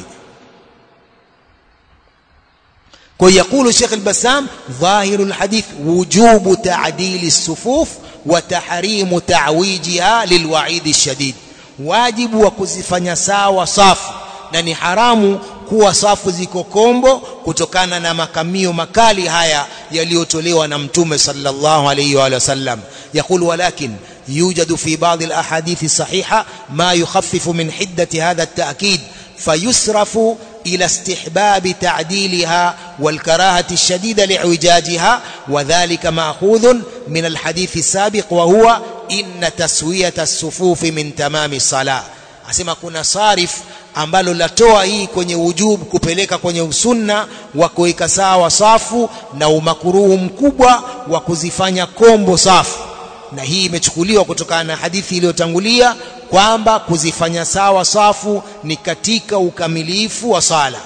ويقول الشيخ البسام ظاهر الحديث وجوب تعديل الصفوف وتحريم تعويجها للوعيد الشديد واجب وكزifanya sawa safu na ni haramu kuwa safu ziko kombo kutokana na makamio makali haya yaliyotolewa na mtume sallallahu alayhi wa sallam يقول ولكن يوجد في بعض الاحاديث الصحيحه ما يخفف من حده هذا التاكيد فيسرف إلى استحباب تعديلها والكراهة الشديدة لإعوجاجها وذلك مأخوذ من الحديث السابق وهو إن تسوية الصفوف من تمام الصلاة asema kuna sarif ambalo latoa hii kwenye wujub kupeleka kwenye usunna wa kuweka sawa safu na umakuruhu mkubwa wa kuzifanya kombo safu na hii imechukuliwa kutokana na hadithi iliyotangulia kwamba kuzifanya sawa safu ni katika ukamilifu wa sala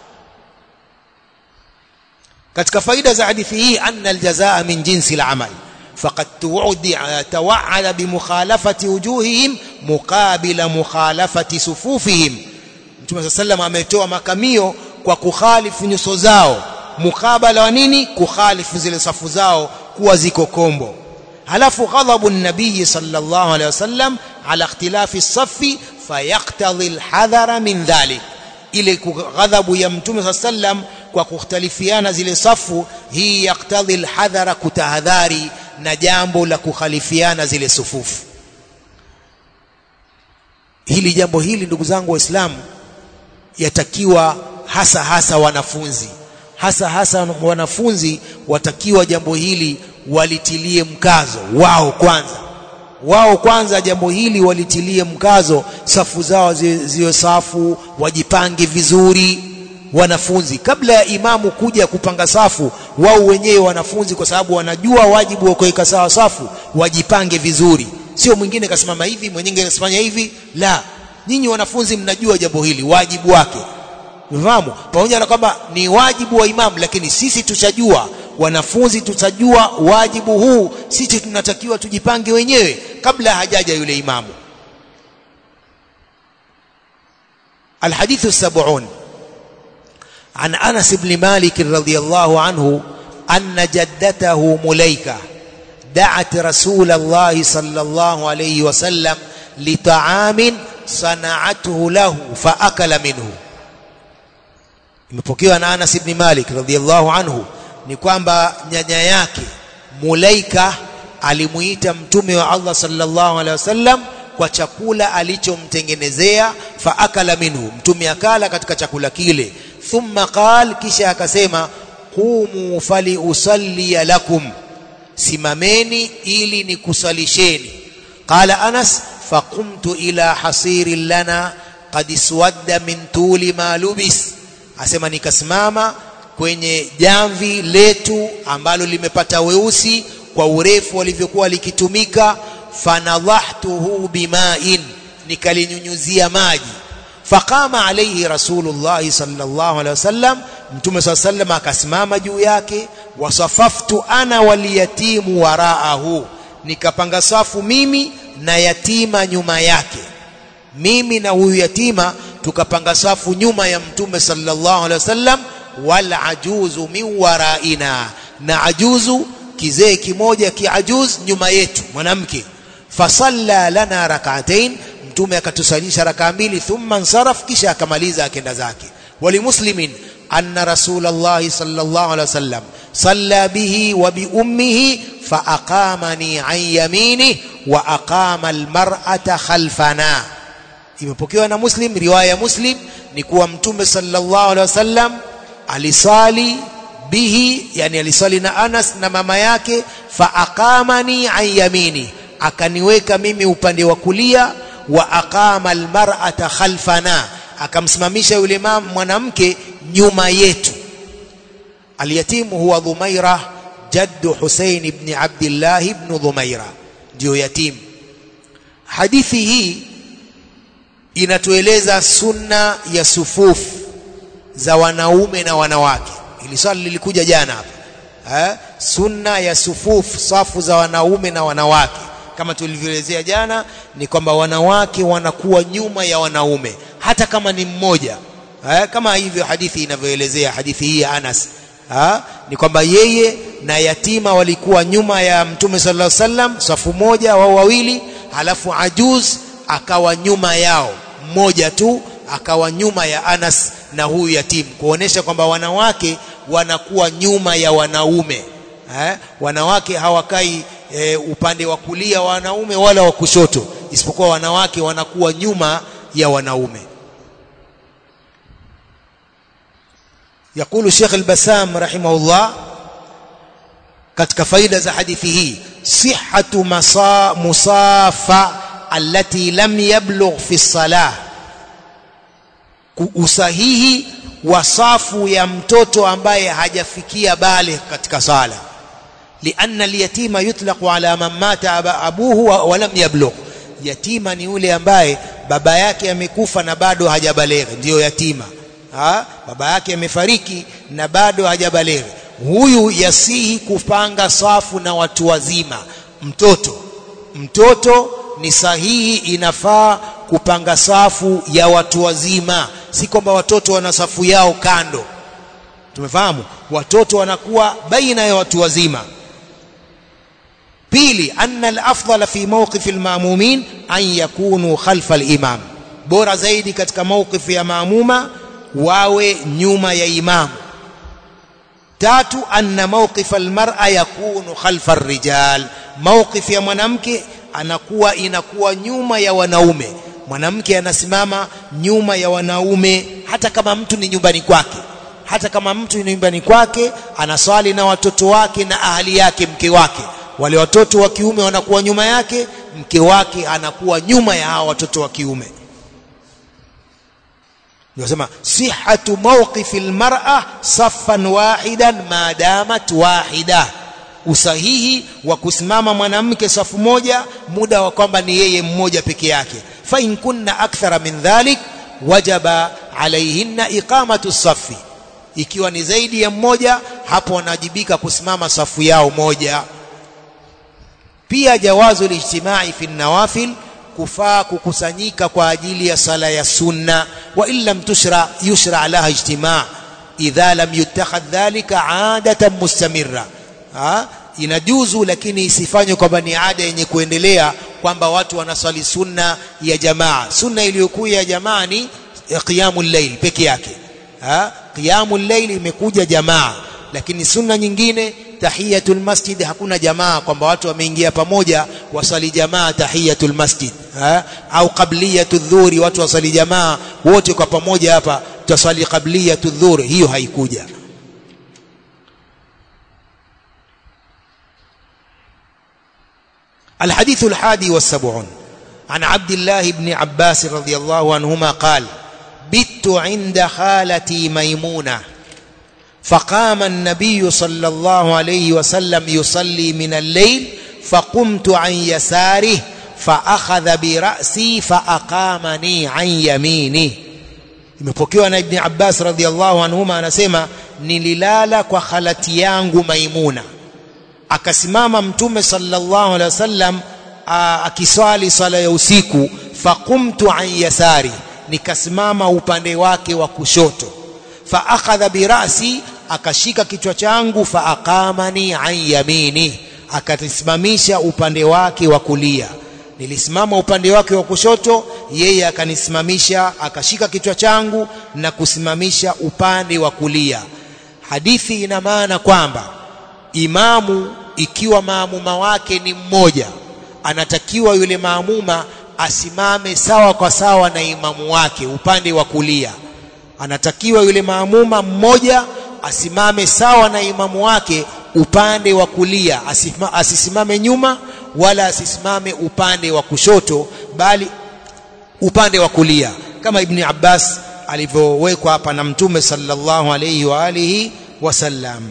katika faida za hadithi hii anna aljazaa min jinsi al-amal faqad tawa'ada bimukhalafati wujuhihim muqabila mukhalafati sufufihim Mtume sallam ametoa makamio kwa kukhalifu nyuso zao mukabala wa nini kukhalifu zile safu zao kuwa ziko kombo halafu ghadhabu nabii sallallahu alaihi wasallam ala ikhtilafi safi fayaqtadhi alhadhara min dhalik ile ghadhabu ya mtume sallam kwa kukhtalifiana zile safu hii yaktadhi alhadhara kutahadhari na jambo la kukhalifiana zile sufufu hili jambo hili ndugu zangu waislamu yatakiwa hasa hasa wanafunzi hasa hasa wanafunzi watakiwa jambo hili walitilie mkazo wao kwanza wao kwanza jambo hili walitilie mkazo safu zao ziwe safu wajipange vizuri wanafunzi kabla ya imamu kuja kupanga safu wao wenyewe wanafunzi kwa sababu wanajua wajibu wa kuweka sawa safu wajipange vizuri sio mwingine kasimama hivi mwingine kasifanya hivi la nyinyi wanafunzi mnajua jambo hili wajibu wake Unafahamu? Pamoja na kwamba ni wajibu wa imamu lakini sisi tushajua wanafunzi tutajua wajibu huu sisi tunatakiwa tujipange wenyewe kabla hajaja yule imamu الحديث السبعون عن أنس بن مالك رضي الله عنه أن جدته مليكة دعت رسول الله صلى الله عليه وسلم لطعام صنعته له فأكل منه imepokewa na Anas ibn Malik radhiyallahu anhu ni kwamba nyanya yake Mulaika alimuita mtume wa Allah sallallahu alaihi wasallam kwa chakula alichomtengenezea fa akala minhu mtume akala katika chakula kile thumma qal kisha akasema qumu fali usalli lakum simameni ili nikusalisheni qala Anas faqumtu ila hasirin lana qad iswadda min tuli ma lubis asema nikasimama kwenye jamvi letu ambalo limepata weusi kwa urefu walivyokuwa likitumika fanadhahtuhu bima'in nikalinyunyuzia maji faqama alayhi rasulullah sallallahu alaihi wasallam mtume sallallahu alaihi wasallam akasimama juu yake wasafaftu ana waliyatimu waraahu nikapanga safu mimi na yatima nyuma yake mimi na huyu yatima tukapanga safu nyuma ya mtume sallallahu alaihi wasallam wal ajuzu min waraina na ajuzu kizee kimoja kiajuz nyuma yetu mwanamke fasalla lana rak'atain mtume akatusalisha rakaa mbili thumma nsaraf kisha akamaliza akenda zake walimuslimin anna rasulullah sallallahu alaihi wasallam salla bihi wa bi ummihi fa aqamani an yamini wa aqama almar'ata khalfana imepokewa na muslim riwaya ya muslim ni kuwa mtume sallallahu alaihi wasallam alisali bihi yani alisali na Anas na mama yake fa aqamani an yamini akaniweka mimi upande wa kulia wa aqama almar'ata khalfana akamsimamisha yule mwanamke nyuma yetu alyatimu huwa dhumaira jaddu Husain ibn Abdullah ibn Dhumaira ndio yatim hadithi hii inatueleza sunna ya sufufu za wanaume na wanawake ili swali lilikuja jana hapa eh sunna ya sufufu safu za wanaume na wanawake kama tulivyoelezea jana ni kwamba wanawake wanakuwa nyuma ya wanaume hata kama ni mmoja eh kama hivyo hadithi inavyoelezea hadithi hii ya Anas ha? ni kwamba yeye na yatima walikuwa nyuma ya mtume sallallahu alaihi wasallam safu moja wao wawili halafu ajuz akawa nyuma yao mmoja tu akawa nyuma ya Anas na huyu yatimu kuonesha kwamba wanawake wanakuwa nyuma ya wanaume eh? wanawake hawakai e, upande wa kulia wa wanaume wala wa kushoto isipokuwa wanawake wanakuwa nyuma ya wanaume يقول الشيخ البسام رحمه الله katika faida za hadithi hii sihhatu musafa allati lam yablugh fi salah usahihi wa safu ya mtoto ambaye hajafikia bale katika sala lianna alyatima yutlaqu ala man mata abuhu wa lam yablugh yatima ni yule ambaye baba yake amekufa na bado hajabaleghe ndiyo yatima ha? baba yake amefariki na bado hajabaleghe huyu yasihi kupanga safu na watu wazima mtoto mtoto ni sahihi inafaa kupanga safu ya watu wazima si kwamba watoto wana safu yao kando tumefahamu watoto wanakuwa baina ya watu wazima pili anna al-afdal fi mawqif al-ma'mumin an yakunu khalfa al-imam bora zaidi katika mawqif ya maamuma wawe nyuma ya imamu tatu anna mawqif al-mar'a yakunu khalfa ar-rijal mawqif ya mwanamke anakuwa inakuwa nyuma ya wanaume mwanamke anasimama nyuma ya wanaume hata kama mtu ni nyumbani kwake hata kama mtu ni nyumbani kwake anaswali na watoto wake na ahali yake mke wake wale watoto wa kiume wanakuwa nyuma yake mke wake anakuwa nyuma ya hawa watoto wa kiume Nasema sihhatu mawqifi almar'a saffan wahidan ma damat wahida usahihi wa kusimama mwanamke safu moja muda wa kwamba ni yeye mmoja peke yake fa in kunna akthara min dhalik wajaba alaihinna iqamatu safi ikiwa ni zaidi ya mmoja hapo wanajibika kusimama safu yao moja pia jawazu lijtimai fi nawafil kufaa kukusanyika kwa ajili ya sala ya sunna wa in lam tushra yushra laha ijtimaa idha lam yutakhadh dhalika adatan mustamirra ha? inajuzu lakini isifanywe kwamba ni ada yenye kuendelea kwamba watu wanaswali sunna ya jamaa sunna iliyokuwa ya jamaa ni qiyamul layl peke yake ha? qiyamul layl imekuja jamaa lakini sunna nyingine tahiyatul masjid hakuna jamaa kwamba watu wameingia pamoja wasali jamaa tahiyatul masjid ha? au qabliyatul dhuhri watu wasali jamaa wote kwa pamoja hapa tutaswali qabliyatul dhuhri hiyo haikuja الحديث الحادي والسبعون عن عبد الله بن عباس رضي الله عنهما قال بت عند خالتي ميمونه فقام النبي صلى الله عليه وسلم يصلي من الليل فقمت عن يساره فأخذ برأسي فأقامني عن يمينه imepokewa na Ibn Abbas radhiallahu anhuma anasema nililala kwa khalati yangu Maimuna akasimama mtume sallallahu alaihi wasallam akiswali sala ya usiku faqumtu an yasari nikasimama upande wake wa kushoto fa akhadha birasi akashika kichwa changu fa aqamani an yamini akatisimamisha upande wake wa kulia nilisimama upande wake wa kushoto yeye akanisimamisha akashika kichwa changu na kusimamisha upande wa kulia hadithi ina maana kwamba imamu ikiwa maamuma wake ni mmoja anatakiwa yule maamuma asimame sawa kwa sawa na imamu wake upande wa kulia anatakiwa yule maamuma mmoja asimame sawa na imamu wake upande wa kulia asima, asisimame nyuma wala asisimame upande wa kushoto bali upande wa kulia kama ibni Abbas alivyowekwa hapa na mtume sallallahu alayhi wa alihi wasallam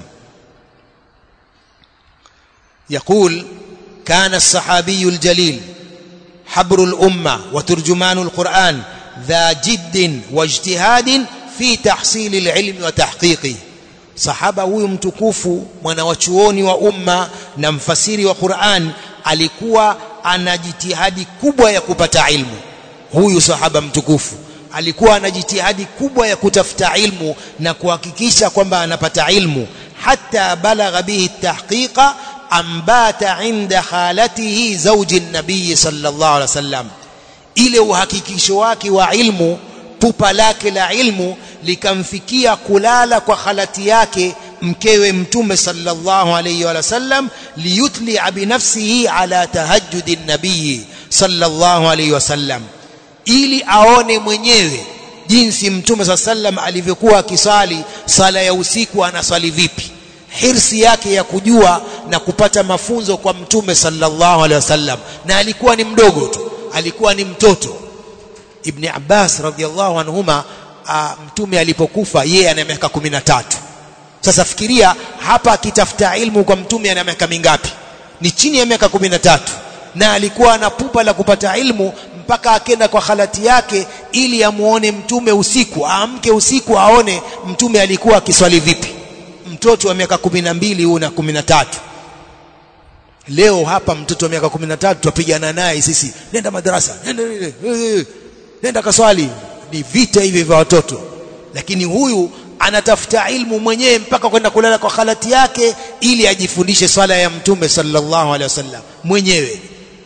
يقول كان الصحابي الجليل حبر الأمة وترجمان القرآن ذا جد واجتهاد في تحصيل العلم وتحقيقه sahaba huyu mtukufu mwanawachuoni wa umma na mfasiri wa Qur'an alikuwa ana jitihadi kubwa ya kupata ilmu huyu sahaba mtukufu alikuwa ana jitihadi kubwa ya kutafuta ilmu na kuhakikisha kwamba anapata ilmu hata balagha bihi tahqiqa ambata inda khalatihi zawji nabii sallallahu alaihi wasallam ile uhakikisho wake wa ilmu pupa lake la ilmu likamfikia kulala kwa khalati yake mkewe mtume sallallahu alayhi wa sallam liyutli binafsihi ala tahajjudi nabii sallallahu alayhi wa sallam ili aone mwenyewe jinsi mtume sallam alivyokuwa akisali sala ya usiku anasali vipi hirsi yake ya kujua na kupata mafunzo kwa mtume sallallahu alaihi wasallam na alikuwa ni mdogo tu alikuwa ni mtoto ibn Abbas radhiallahu anhuma mtume alipokufa yeye ana miaka 13 sasa fikiria hapa akitafuta ilmu kwa mtume ana miaka mingapi ni chini ya miaka 13 na alikuwa ana pupa la kupata ilmu mpaka akenda kwa khalati yake ili amuone mtume usiku aamke usiku aone mtume alikuwa akiswali vipi mtoto wa miaka 12 huu na 13 leo hapa mtoto wa miaka 13 tupigana naye sisi nenda madarasa nenda nenda kaswali ni vita hivi vya watoto lakini huyu anatafuta ilmu mwenyewe mpaka kwenda kulala kwa khalati yake ili ajifundishe swala ya mtume sallallahu alaihi wasallam mwenyewe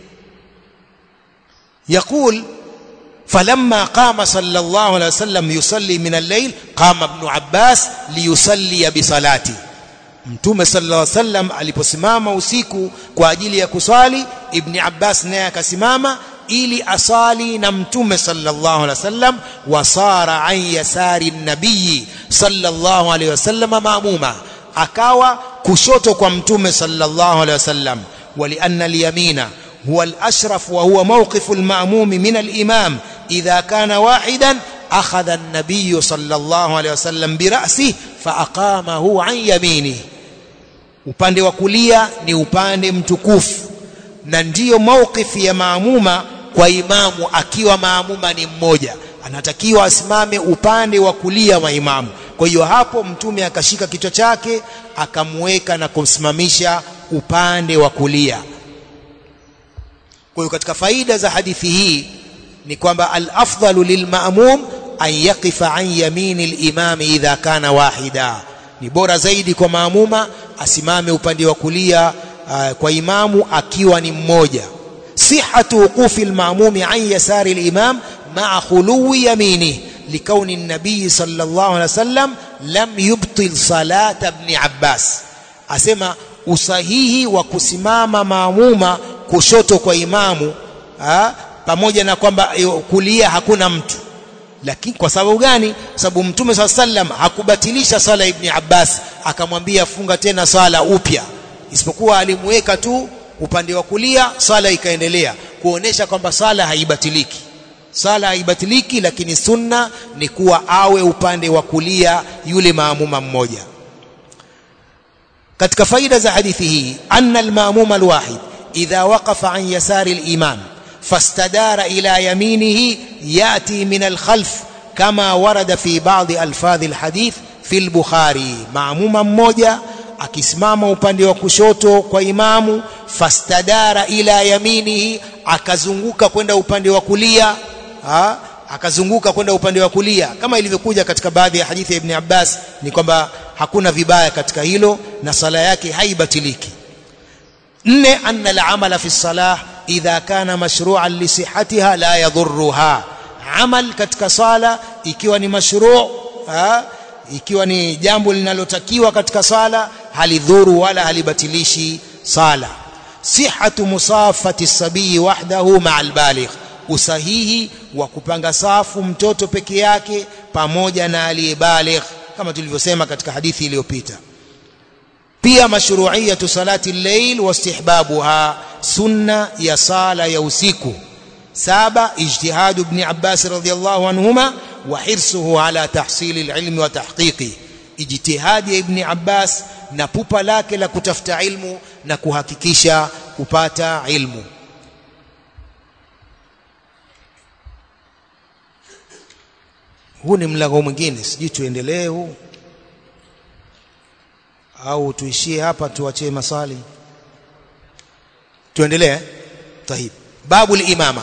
يقول فلما قام صلى الله عليه وسلم يصلي من الليل قام ابن عباس ليصلي بصلاته mtume sallallahu alaihi wasallam aliposimama usiku kwa ajili ya kuswali ibn Abbas naye akasimama ili asali na mtume sallallahu alaihi wasallam wasara an yasari nabii sallallahu alaihi wasallam maamuma akawa kushoto kwa mtume sallallahu alaihi wasallam walianna alyamina هو الأشرف وهو موقف المأموم من الإمام إذا كان واحدا أخذ النبي صلى الله عليه وسلم برأسه فأقامه عن يمينه upande wa kulia ni upande mtukufu na ndiyo mauqifi ya maamuma kwa imamu akiwa maamuma ni mmoja anatakiwa asimame upande wa kulia wa imamu kwa hiyo hapo mtume akashika kichwa chake akamweka na kumsimamisha upande wa kulia kwa hiyo katika faida za hadithi hii ni kwamba al-afdalu lilma'mum an yaqifa an yamini al-imam idha kana wahida ni bora zaidi kwa maamuma asimame upande wa kulia uh, kwa imamu akiwa ni mmoja sihhatu wuqufi al-ma'mum an yasari al-imam ma'a khuluwi yaminihi لكون النبي صلى الله عليه وسلم لم يبطل صلاة ابن عباس asema usahihi wa kusimama maamuma kushoto kwa imamu ha? pamoja na kwamba kulia hakuna mtu lakini kwa sababu gani sababu mtume swalla sallam hakubatilisha sala ibn Abbas akamwambia funga tena sala upya isipokuwa alimweka tu upande wa kulia sala ikaendelea kuonesha kwamba sala haibatiliki sala haibatiliki lakini sunna ni kuwa awe upande wa kulia yule maamuma mmoja katika faida za hadithi hii anna almaamuma alwahid idha waqafa an yasari alimam fastadara ila yaminihi yati min alkhalf kama warada fi ba'd alfadhi alhadith fi albukhari maamuma mmoja akisimama upande wa kushoto kwa imamu fastadara ila yaminihi akazunguka kwenda upande wa kulia ha? akazunguka kwenda upande wa kulia kama ilivyokuja katika baadhi ya hadithi ya Ibn Abbas ni kwamba hakuna vibaya katika hilo na sala yake haibatiliki nne anna al-amala fi salah idha kana mashru'an li sihhatiha la yadhurruha amal katika sala ikiwa ni mashru' ha? ikiwa ni jambo linalotakiwa katika sala halidhuru wala halibatilishi sala sihhatu musafati sabii wahdahu ma'a al-baligh usahihi wa kupanga safu mtoto peke yake pamoja na aliyebaligh kama tulivyosema katika hadithi iliyopita pia mashru'iyatu salati al-layl wa istihbabuha sunna ya sala ya usiku saba ijtihadu ibn Abbas radhiyallahu anhuma wa hirsuhu ala tahsil al-ilm wa tahqiqi ijtihadi ya ibn Abbas na pupa lake la kutafuta ilmu na kuhakikisha kupata ilmu huu ni mlango mwingine sijui tuendelee huu au tuishie hapa tuachie maswali tuendelee طيب باب الإمامة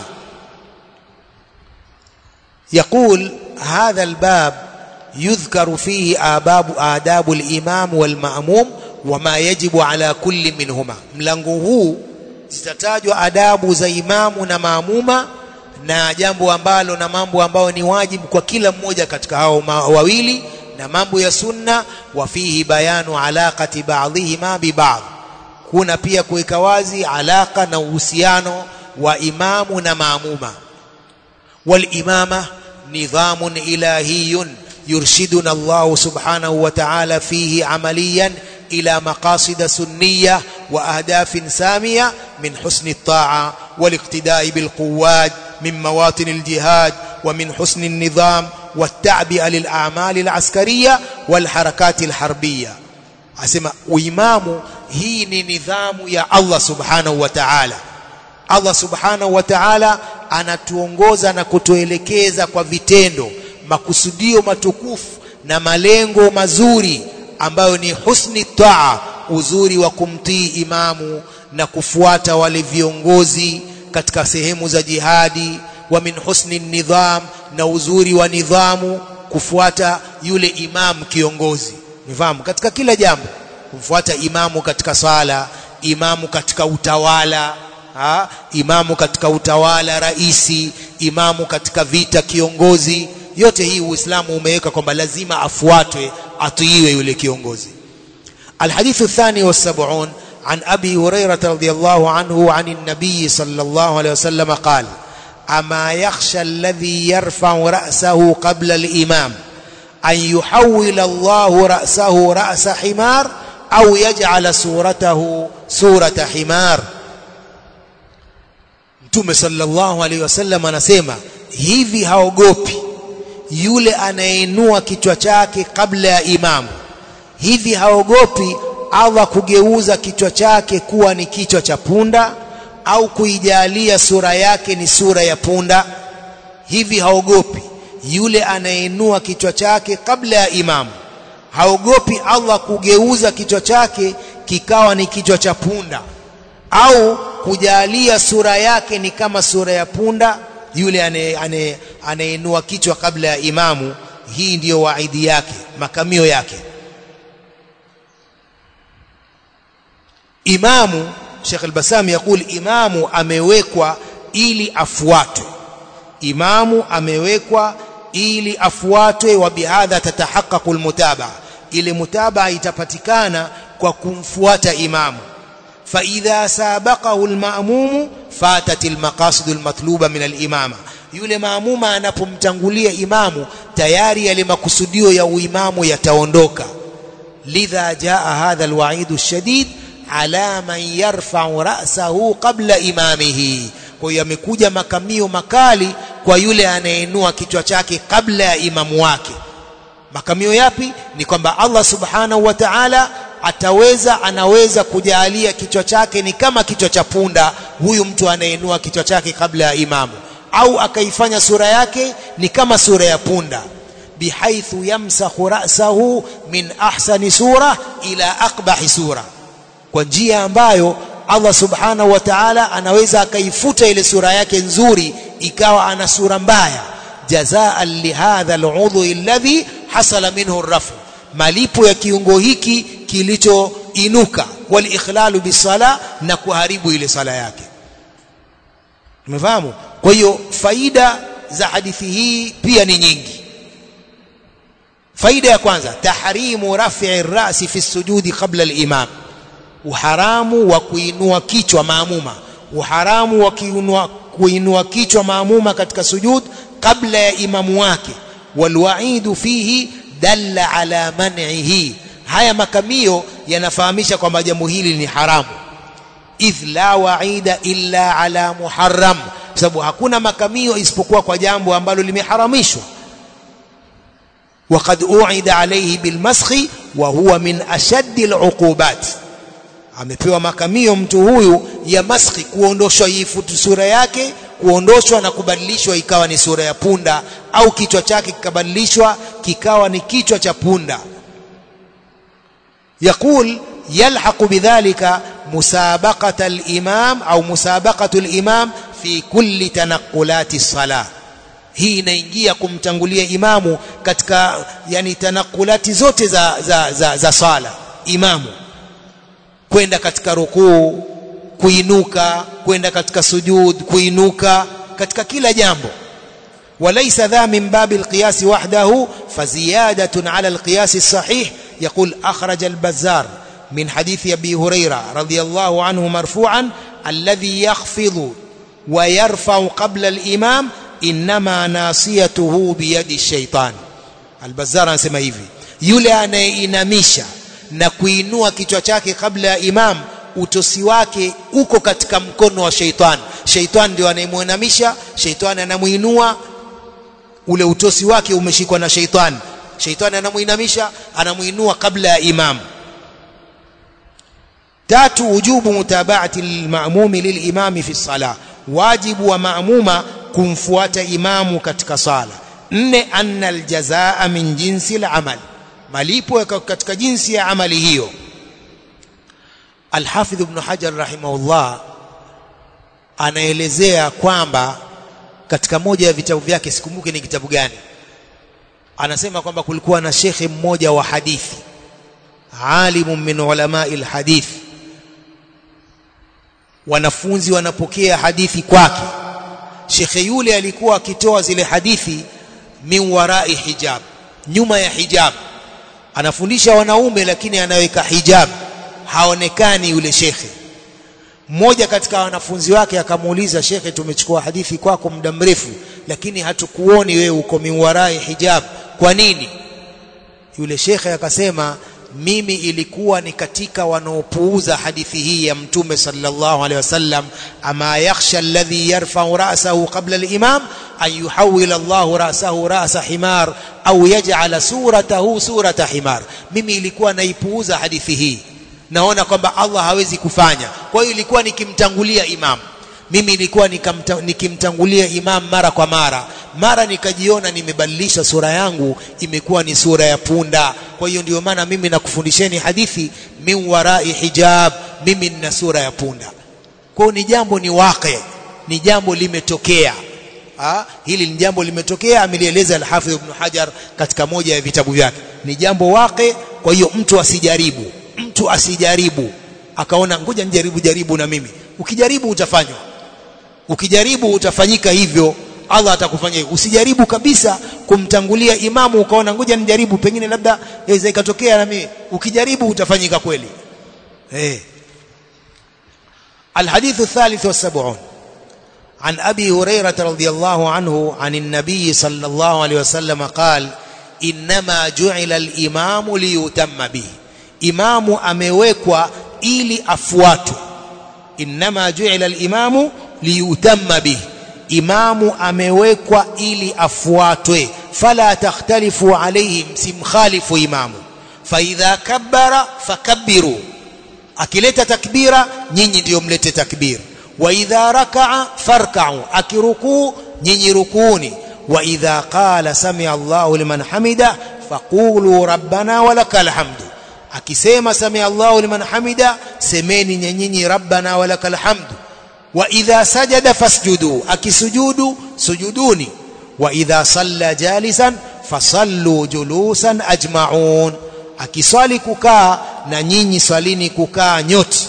يقول هذا الباب يذكر فيه آباب آداب الإمام والمأموم وما يجب على كل منهما mlango huu zitatajwa adabu za imamu na maamuma na jambo ambalo na mambo ambayo ni wajibu kwa kila mmoja katika hao wawili na mambo ya sunna wa fihi bayanu alaqati ba'dihima bi ba'd kuna pia kuweka wazi alaka na uhusiano wa imamu na maamuma wal imama nidhamun ilahiyun yurshiduna Allah subhanahu wa ta'ala fihi amaliyan إلى مقاصد سنية وأهداف سامية من حسن الطاعة والاقتداء بالقوات من مواطن الجهاد ومن حسن النظام والتعبئة للأعمال العسكرية والحركات الحربية أسمى وإمام هي نظام يا الله سبحانه وتعالى Allah subhanahu wa ta'ala anatuongoza na kutuelekeza kwa vitendo makusudio matukufu na malengo mazuri ambayo ni husni taa uzuri wa kumtii imamu na kufuata wale viongozi katika sehemu za jihadi wa min husni nidham na uzuri wa nidhamu kufuata yule imamu kiongozi nidhamu katika kila jambo kumfuata imamu katika sala imamu katika utawala ha? imamu katika utawala raisi imamu katika vita kiongozi yote hii uislamu umeweka kwamba lazima afuatwe atiiwe yule kiongozi الحديث الثاني والسبعون عن أبي هريرة رضي الله عنه عن النبي صلى الله عليه وسلم قال أما يخشى الذي يرفع رأسه قبل الإمام أن يحول الله رأسه رأس حمار أو يجعل صورته صورة حمار Mtume sallallahu alaihi wasallam anasema hivi haogopi yule anayeinua kichwa chake kabla ya imamu hivi haogopi Allah kugeuza kichwa chake kuwa ni kichwa cha punda au kuijalia sura yake ni sura ya punda hivi haogopi yule anayeinua kichwa chake kabla ya imamu haogopi Allah kugeuza kichwa chake kikawa ni kichwa cha punda au kujalia sura yake ni kama sura ya punda yule anayeinua kichwa kabla ya imamu hii ndiyo waidi yake makamio yake imamu Sheikh al-Basami yakul imamu amewekwa ili afuatwe imamu amewekwa ili afuatwe wa bihadha tatahaqqaqu almutabaa ile mutabaa itapatikana kwa kumfuata imamu fa idha sabaqahu alma'mum fatat almaqasid almatluba min alimama yule maamuma anapomtangulia imamu tayari yale makusudio ya uimamu yataondoka lidha jaa hadha alwa'id alshadid ala man yarfa'u ra'sahu qabla imamihi kwa hiyo yamekuja makamio makali kwa yule anayeinua kichwa chake kabla ya imamu wake makamio yapi ni kwamba Allah subhanahu wa ta'ala ataweza anaweza kujalia kichwa chake ni kama kichwa cha punda huyu mtu anayeinua kichwa chake kabla ya imamu au akaifanya sura yake ni kama sura ya punda bihaithu yamsakhu ra'sahu min ahsani sura ila aqbahi sura kwa njia ambayo Allah subhanahu wa ta'ala anaweza akaifuta ile sura yake nzuri ikawa ana sura mbaya jazaan lihadha al'udhu alladhi hasala minhu ar-rafu malipo ya kiungo hiki kilichoinuka wal ikhlalu bisala na kuharibu ile sala yake umefahamu kwa hiyo faida za hadithi hii pia ni nyingi faida ya kwanza tahrimu raf'i ar-ra'si fi sujudi qabla al-imam uharamu wa kuinua kichwa maamuma uharamu wa kuinua kuinua kichwa maamuma katika sujud kabla ya imamu wake walwaidu fihi dalla ala man'ihi haya makamio yanafahamisha kwamba jambo hili ni haramu idh la waida illa ala muharram kwa sababu hakuna makamio isipokuwa kwa jambo ambalo limeharamishwa وقد أوعد عليه بالمسخ وهو من أشد العقوبات amepewa makamio mtu huyu ya maskhi kuondoshwa ifutu sura yake kuondoshwa na kubadilishwa ikawa ni sura ya punda au kichwa chake kikabadilishwa kikawa ni kichwa cha punda يقول يلحق بذلك مسابقة الإمام أو مسابقة الإمام في كل تنقلات الصلاة hii inaingia kumtangulia imamu katika yani tanakulati zote za, za, za, za sala imamu kwenda katika rukuu kuinuka kwenda katika sujud kuinuka katika kila jambo وليس ذا من باب القياس وحده فزيادة على القياس الصحيح يقول أخرج البزار من حديث أبي هريرة رضي الله عنه مرفوعا الذي يخفض ويرفع قبل الإمام إنما ناصيته بيد الشيطان البزار anasema hivi yule anayeinamisha na kuinua kichwa chake kabla ya imam utosi wake uko katika mkono wa sheitan sheitan ndio anayemuinamisha sheitan anamuinua ule utosi wake umeshikwa na sheitan sheitan anamuinamisha anamuinua kabla ya imam tatu wujubu mutabaati lilmamumi lilimami fi salah wajibu wa maamuma kumfuata imamu katika sala nne anna aljazaa min jinsi alamal malipo katika jinsi ya amali hiyo Al-Hafidh Ibn Hajar rahimahullah anaelezea kwamba katika moja ya vitabu vyake sikumbuki ni kitabu gani anasema kwamba kulikuwa na shekhe mmoja wa hadithi alimu min ulamai alhadith wanafunzi wanapokea hadithi kwake shekhe yule alikuwa akitoa zile hadithi min warai hijab nyuma ya hijab anafundisha wanaume lakini anaweka hijab haonekani yule shekhe mmoja katika wanafunzi wake akamuuliza shekhe tumechukua hadithi kwako muda mrefu lakini hatukuoni wewe uko miwarai hijab kwa nini yule shekhe akasema mimi ilikuwa ni katika wanaopuuza hadithi hii ya mtume sallallahu alaihi wasallam ama yakhsha alladhi yarfa'u ra'sahu qabla al-imam an yuhawwila Allahu ra'sahu ra'sa himar au yaj'ala suratahu surata himar mimi ilikuwa naipuuza hadithi hii naona kwamba Allah hawezi kufanya kwa hiyo ilikuwa nikimtangulia imam mimi ilikuwa nikimtangulia imam mara kwa mara mara nikajiona nimebadilisha sura yangu imekuwa ni sura ya punda kwa hiyo ndio maana mimi nakufundisheni hadithi min warai hijab mimi nina sura ya punda kwa hiyo ni jambo ni waqi ni jambo limetokea ha? hili ni jambo limetokea amelieleza al-Hafidh Ibn Hajar katika moja ya vitabu vyake ni jambo waqi kwa hiyo mtu asijaribu mtu asijaribu akaona ngoja nijaribu jaribu na mimi ukijaribu utafanywa ukijaribu utafanyika hivyo Allah atakufanyia hivyo usijaribu kabisa kumtangulia imamu ukaona ngoja nijaribu pengine labda inaweza ikatokea na mimi ukijaribu utafanyika kweli eh الحديث الثالث والسبعون عن أبي هريرة رضي الله عنه عن النبي صلى الله عليه وسلم قال إنما جعل الإمام ليتم به إمام أمewekwa ili afuatwe إنما جعل الإمام liyutamma bihi imamu amewekwa ili afuatwe fala takhtalifu alayhi msimkhalifu imamu faidha kabbara fakabbiru akileta takbira nyinyi ndio mlete takbir wa idha rakaa farka'u akirukuu nyinyi rukuni wa idha qala sami'a Allahu liman hamida faqulu rabbana walakal hamdu akisema sami'a Allahu liman hamida semeni nyinyi rabbana walakal hamdu وإذا سجد فاسجدوا أكسجودوا سجدوني وإذا صلى جالسا فصلوا جلوسا أجمعون akiswali kukaa na nyinyi swalini kukaa nyote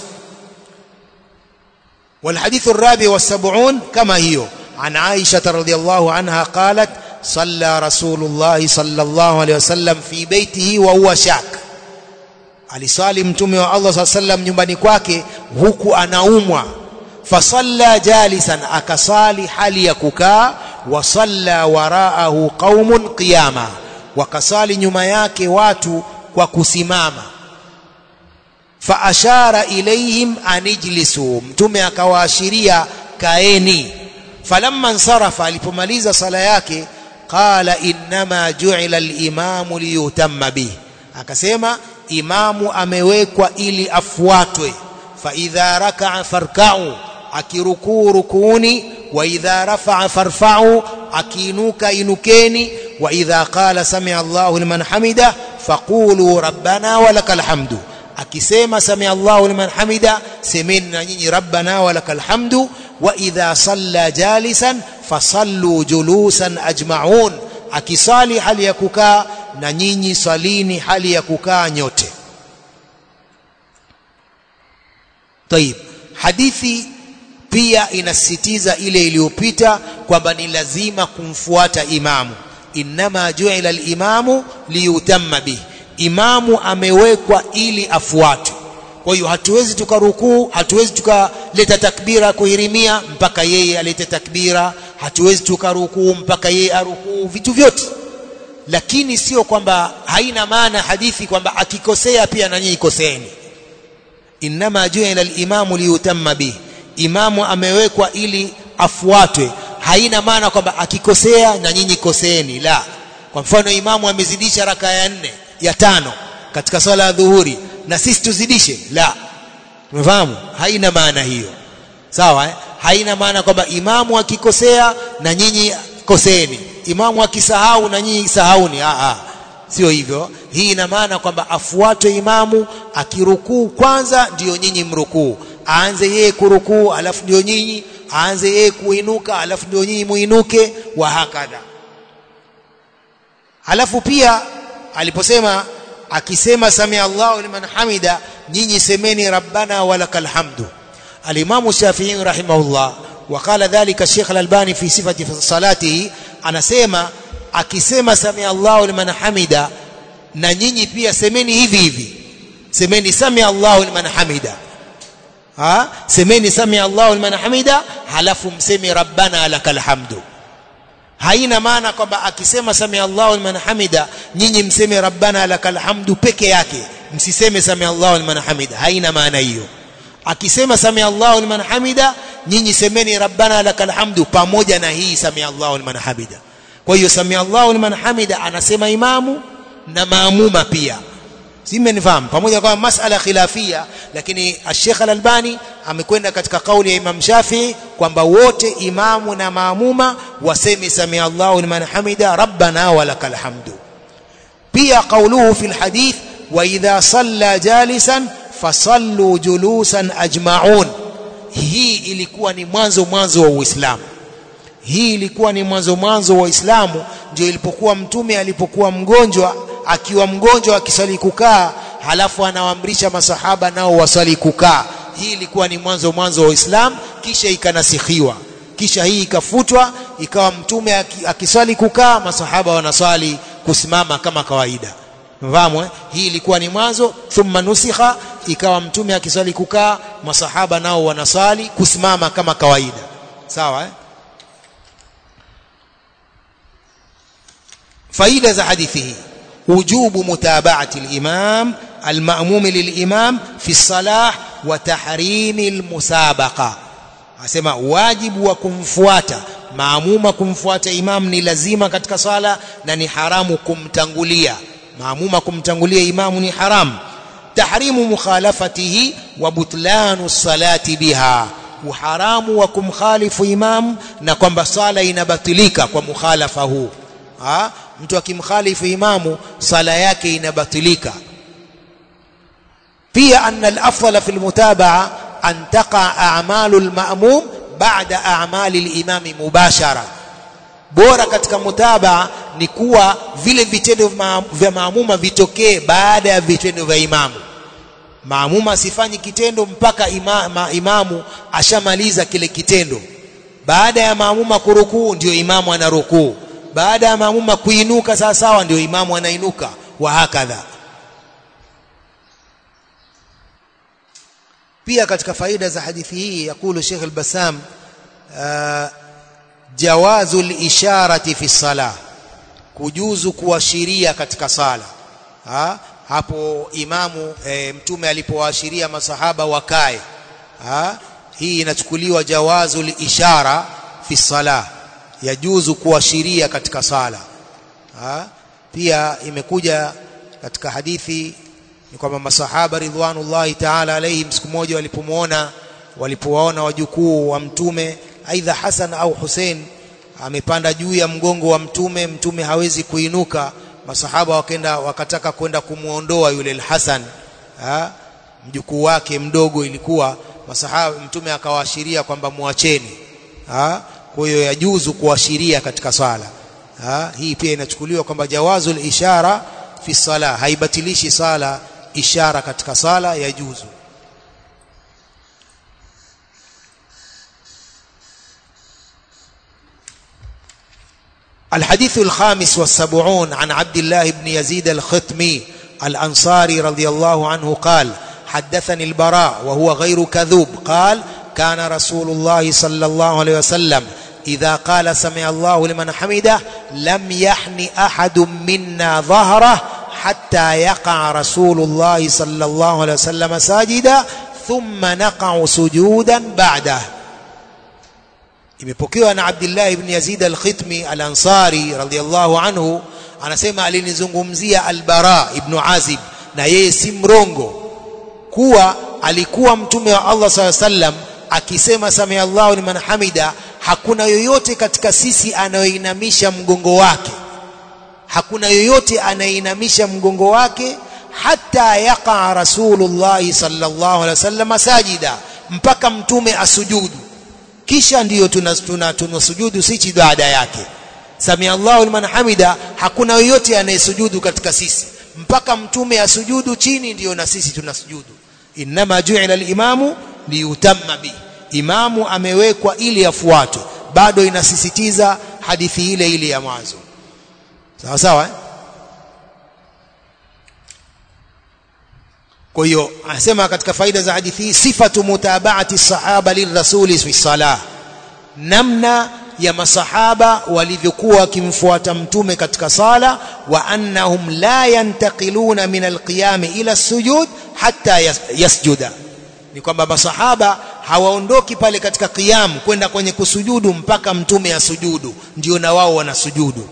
والحديث الرابع والسبعون كما هي عن عائشة رضي الله عنها قالت صلى رسول الله صلى الله عليه وسلم في بيته وهو شاك aliswali mtume wa Allah صلى الله عليه وسلم nyumbani kwake huku anaumwa fasalla jalisan akasali hali ya kukaa wasalla waraahu qaumun qiyama wakasali nyuma yake watu kwa kusimama faashara ilaihim anijlisu mtume akawaashiria kaeni falamma nsarafa alipomaliza sala yake qala innama ju'ila al-imamu liyutamma bih akasema imamu amewekwa ili afuatwe fa idha raka'a farka'u akirukuu rukuuni wa idha rafa'a farfa'u akiinuka inukeni wa idha qala sami'a Allahu liman hamida faqulu rabbana walakal hamdu akisema sami'a Allahu liman hamida semeni na nyinyi rabbana walakal hamdu wa idha salla jalisan fasallu julusan ajma'un akisali hali ya kukaa na nyinyi salini hali ya kukaa nyote طيب hadithi pia inasisitiza ile iliyopita kwamba ni lazima kumfuata imamu innama ju'ila al-imamu liyutamma bihi imamu amewekwa ili afuatwe kwa hiyo hatuwezi tukarukuu hatuwezi tukaleta takbira kuhirimia mpaka yeye alete takbira hatuwezi tukarukuu mpaka yeye arukuu vitu vyote lakini sio kwamba haina maana hadithi kwamba akikosea pia na nyinyi koseeni innama ju'ila al-imamu liyutamma bihi imamu amewekwa ili afuatwe haina maana kwamba akikosea na nyinyi koseeni la kwa mfano imamu amezidisha raka ya nne ya tano katika swala ya dhuhuri na sisi tuzidishe la umefahamu haina maana hiyo sawa eh? haina maana kwamba imamu akikosea na nyinyi koseeni imamu akisahau na nyinyi sahauni a a sio hivyo hii ina maana kwamba afuatwe imamu akirukuu kwanza ndiyo nyinyi mrukuu aanze yeye kurukuu alafu ndio nyinyi aanze yeye kuinuka alafu ndio nyinyi muinuke wa hakadha alafu pia aliposema akisema samia Allahu liman hamida nyinyi semeni rabbana walakal hamdu alimamu Shafi'i rahimahullah وقال ذلك الشيخ الألباني في صفة صلاته anasema akisema samia Allahu liman hamida na nyinyi pia semeni hivi hivi semeni samia Allahu liman hamida ha semeni samia Allahu liman hamida halafu mseme rabbana lakal hamdu haina maana kwamba akisema samia Allahu liman hamida nyinyi mseme rabbana lakal hamdu peke yake msiseme sami Allahu liman hamida haina maana hiyo akisema sami Allahu liman hamida nyinyi semeni rabbana lakal hamdu pamoja na hii sami Allahu liman hamida kwa hiyo sami Allahu liman hamida anasema imamu na maamuma pia simenifahamu pamoja kwa masala khilafia lakini Sheikh Al-Albani amekwenda katika kauli ya Imam Shafi'i kwamba wote imamu na maamuma waseme sami Allahu liman hamida rabbana walakal hamdu pia kauluhu fil hadith wa idha salla jalisan fasallu julusan ajma'un hii ilikuwa ni mwanzo mwanzo wa Uislamu hii ilikuwa ni mwanzo mwanzo wa Uislamu ndio ilipokuwa mtume alipokuwa mgonjwa akiwa mgonjwa akisali kukaa halafu anawaamrisha masahaba nao wasali kukaa hii ilikuwa ni mwanzo mwanzo wa Uislamu kisha ikanasikhiwa kisha hii ikafutwa ikawa mtume akisali kukaa masahaba wanaswali kusimama kama kawaida mfahamu eh? hii ilikuwa ni mwanzo thumma nusikha ikawa mtume akiswali kukaa masahaba nao wanaswali kusimama kama kawaida sawa eh? faida za hadithi hii وجوب متابعة الإمام المأموم للإمام في الصلاة وتحريم المسابقة asema wajibu wa kumfuata maamuma kumfuata imam ni lazima katika sala na ni haramu kumtangulia maamuma kumtangulia imamu ni haramu tahrimu mukhalafatihi wa butlanu salati biha uharamu wa kumkhalifu imam na kwamba sala inabatilika kwa mukhalafa huu ha? mtu akimkhalifu imamu sala yake inabatilika pia anna al-afdal fi al-mutabaa an taqa a'malu al-ma'mum ba'da a'mali al-imam mubashara bora katika mutabaa ni kuwa vile vitendo vya maamuma vitokee baada ya vitendo vya imamu maamuma asifanyi kitendo mpaka ima, ma, imamu ashamaliza kile kitendo baada ya maamuma kurukuu ndio imamu anarukuu baada ya maamuma kuinuka sawa sawa ndio imamu anainuka wa hakadha pia katika faida za hadithi hii yakulu Sheikh al-Bassam uh, jawazu al-isharati fi salah kujuzu kuashiria katika sala ha? hapo imamu e, mtume alipowaashiria masahaba wakae ha? hii inachukuliwa jawazu al-ishara fi salah yajuzu kuashiria katika sala ha? pia imekuja katika hadithi ni kwamba masahaba ridwanullahi ta'ala alayhim siku moja walipomuona walipowaona wajukuu wa mtume aidha Hasan au Hussein amepanda juu ya mgongo wa mtume mtume hawezi kuinuka masahaba wakenda wakataka kwenda kumuondoa yule Hasan mjukuu wake mdogo ilikuwa masahaba mtume akawaashiria kwamba muacheni ha? kwa hiyo yajuzu kuashiria katika swala ha? hii pia inachukuliwa kwamba jawazul ishara fi sala haibatilishi sala ishara katika sala yajuzu الحديث الخامس والسبعون عن عبد الله بن يزيد الختمي الأنصاري رضي الله عنه قال حدثني البراء وهو غير كذوب قال كان رسول الله صلى الله عليه وسلم إذا قال سمع الله لمن حمده لم يحن أحد منا ظهره حتى يقع رسول الله صلى الله عليه وسلم ساجدا ثم نقع سجودا بعده imepokewa na Abdullah ibn Yazid al-Khitmi al-Ansari radhiyallahu anhu anasema alinizungumzia al-Bara ibn Azib na yeye si mrongo kuwa alikuwa mtume wa Allah sallallahu alaihi wasallam akisema sami Allahu liman hamida hakuna yoyote katika sisi anayoinamisha mgongo wake hakuna yoyote anainamisha mgongo wake hata yaqa rasulullah sallallahu alaihi wasallam sajida mpaka mtume asujudu kisha ndiyo tunasujudu tuna, tuna sisi baada yake sami Allahu liman hamida hakuna yoyote anayesujudu katika sisi mpaka mtume asujudu chini ndiyo na sisi tunasujudu inma ju'ila al-imamu liyutamma bi imamu amewekwa ili afuatwe bado inasisitiza hadithi ile ile ya mwanzo sawa sawa eh? kwa hiyo anasema katika faida za hadithi hii sifatu mutabaati sahaba lirrasuli fi salah namna ya masahaba walivyokuwa wakimfuata mtume katika sala wa annahum la yantaqiluna min alqiyam ila sujud hatta yasjuda ni kwamba masahaba hawaondoki pale katika qiyam kwenda kwenye kusujudu mpaka mtume asujudu ndio na wao wanasujudu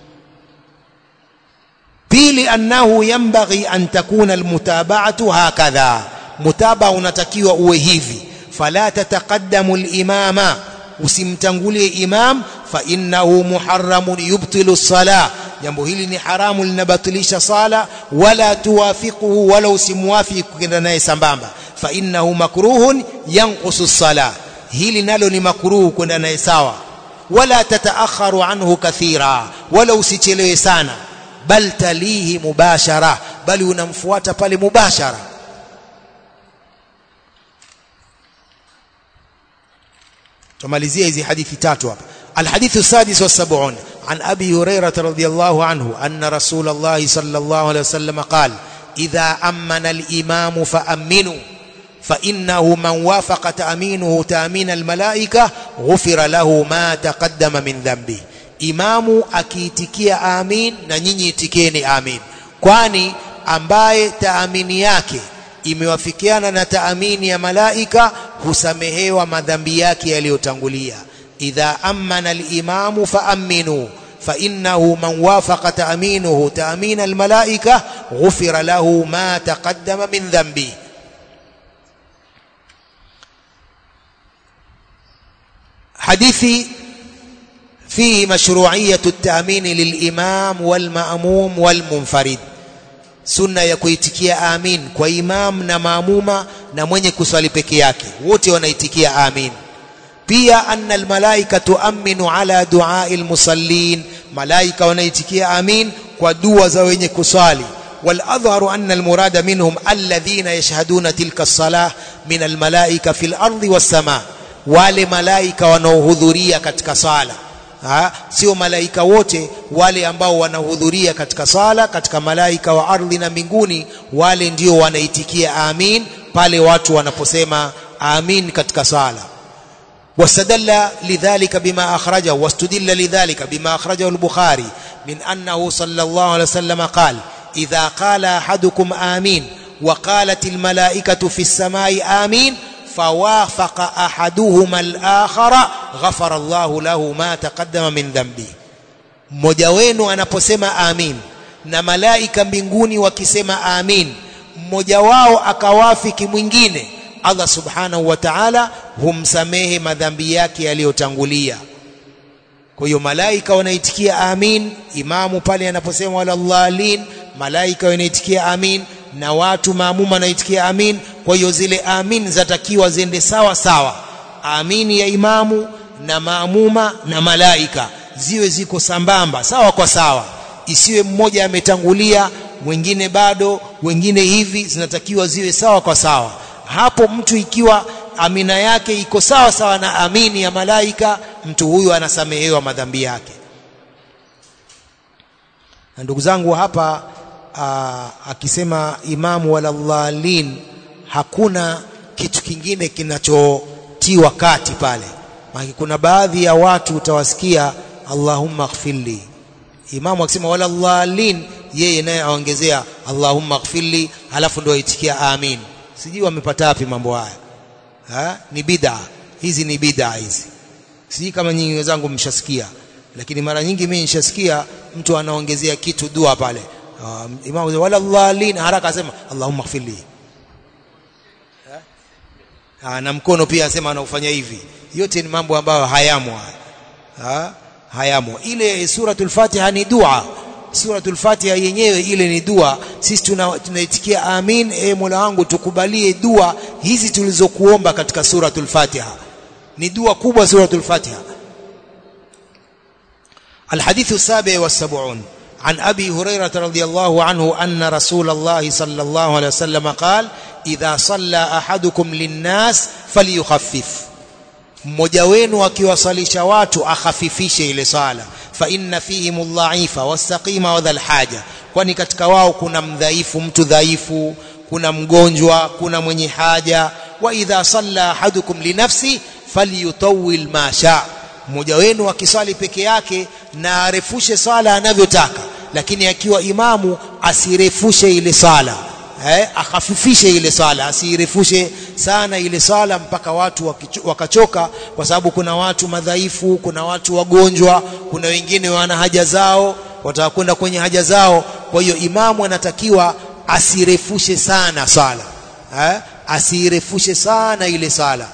pili annahu yanbaghi an takuna almutaba'atu hakadha mutaba unatakiwa uwe hivi fala tataqaddamu alimama usimtangulie imam fa innahu muharramun yubtilu salah jambo hili ni haramu linabatilisha sala wala tuwafiquhu wala usimwafiki kwenda naye sambamba fa innahu makruhun yanqusu salah hili nalo ni makruhu kwenda naye sawa wala tataakharu anhu kathira wala usichelewe sana bal talihi mubashara bali unamfuata pale mubashara tumalizia hizi hadithi tatu hapa الحديث السادس والسبعون عن أبي هريرة رضي الله عنه أن رسول الله صلى الله عليه وسلم قال إذا أمن الإمام فأمنوا فإنه من وافق تأمينه تأمين الملائكة غفر له ما تقدم من ذنبه imamu akiitikia amin na nyinyi itikeni amin kwani ambaye taamini yake imewafikiana na taamini ya malaika husamehewa madhambi yake yaliyotangulia idha amana alimamu faaminu فإنه من وافق تأمينه تأمين الملائكة غفر له ما تقدم من ذنبه حديث فيه مشروعية التأمين للإمام والمأموم والمنفرد sunna ya kuitikia amin kwa imam na maamuma na mwenye kuswali peke yake wote wanaitikia amin pia anna almalaika tuaminu ala duai almusallin malaika wanaitikia amin kwa dua za wenye kuswali والأظهر أن المراد منهم الذين يشهدون تلك الصلاة من الملائكة في الأرض والسماء wale malaika wanaohudhuria katika sala ha? sio malaika wote wale ambao wanahudhuria katika sala katika malaika wa ardhi na mbinguni wale ndio wanaitikia amin pale watu wanaposema amin katika sala واستدل لذلك بما أخرجه واستدل لذلك بما أخرجه البخاري من أنه صلى الله عليه وسلم قال إذا قال أحدكم آمين وقالت الملائكة في السماء آمين فوافق أحدهما الآخر غفر الله له ما تقدم من ذنبه mmoja wenu anaposema amin na malaika mbinguni wakisema amin mmoja wao akawafiki mwingine Allah subhanahu wa ta'ala humsamehe madhambi yake yaliyotangulia kwa hiyo malaika wanaitikia amin imamu pale anaposema wala dhalin malaika wanaitikia amin na watu maamuma wanaitikia amin kwa hiyo zile amin zatakiwa ziende sawa sawa amini ya imamu na maamuma na malaika ziwe ziko sambamba sawa kwa sawa isiwe mmoja ametangulia mwingine bado wengine hivi zinatakiwa ziwe sawa kwa sawa hapo mtu ikiwa amina yake iko sawa sawa na amini ya malaika mtu huyu anasamehewa madhambi yake na ndugu zangu hapa aa, akisema imamu wala dhalin hakuna kitu kingine kinachotiwa kati pale maana kuna baadhi ya watu utawasikia Allahumma ighfirli imamu akisema wala dhalin yeye naye aongezea Allahumma ighfirli halafu ndio aitikia amin sijui wamepata wapi mambo haya ha? ni bid'a hizi ni bid'a hizi sijui kama nyinyi wenzangu mshasikia lakini mara nyingi mimi nishasikia mtu anaongezea kitu dua pale um, imamu wala dhalin haraka asema Allahumma ighfirli ha? na mkono pia asema anaufanya hivi yote ni mambo ambayo hayamo ha? hayamo ile suratul fatiha ni dua suratul fatiha yenyewe ile ni dua sisi tunaitikia tuna amin e mola wangu tukubalie dua hizi tulizokuomba katika suratul fatiha ni dua kubwa suratul fatiha الحديث السابع والسبعون عن أبي هريرة رضي الله عنه أن رسول الله صلى الله عليه وسلم قال إذا صلى أحدكم للناس فليخفف mmoja wenu akiwasalisha watu akhafifishe ile sala fa inna fihim adh-dha'ifa was-saqima wa dhal haja kwani katika wao kuna mdhaifu mtu dhaifu kuna mgonjwa kuna mwenye haja wa idha salla ahadukum li nafsi falyutawwil ma sha mmoja wenu akiswali peke yake na arefushe sala anavyotaka lakini akiwa imamu asirefushe ile sala eh, akhafifishe ile sala asirefushe sana ile sala mpaka watu wakachoka kwa sababu kuna watu madhaifu kuna watu wagonjwa kuna wengine wana haja zao watakwenda kwenye haja zao kwa hiyo imamu anatakiwa asirefushe sana sala eh, asirefushe sana ile sala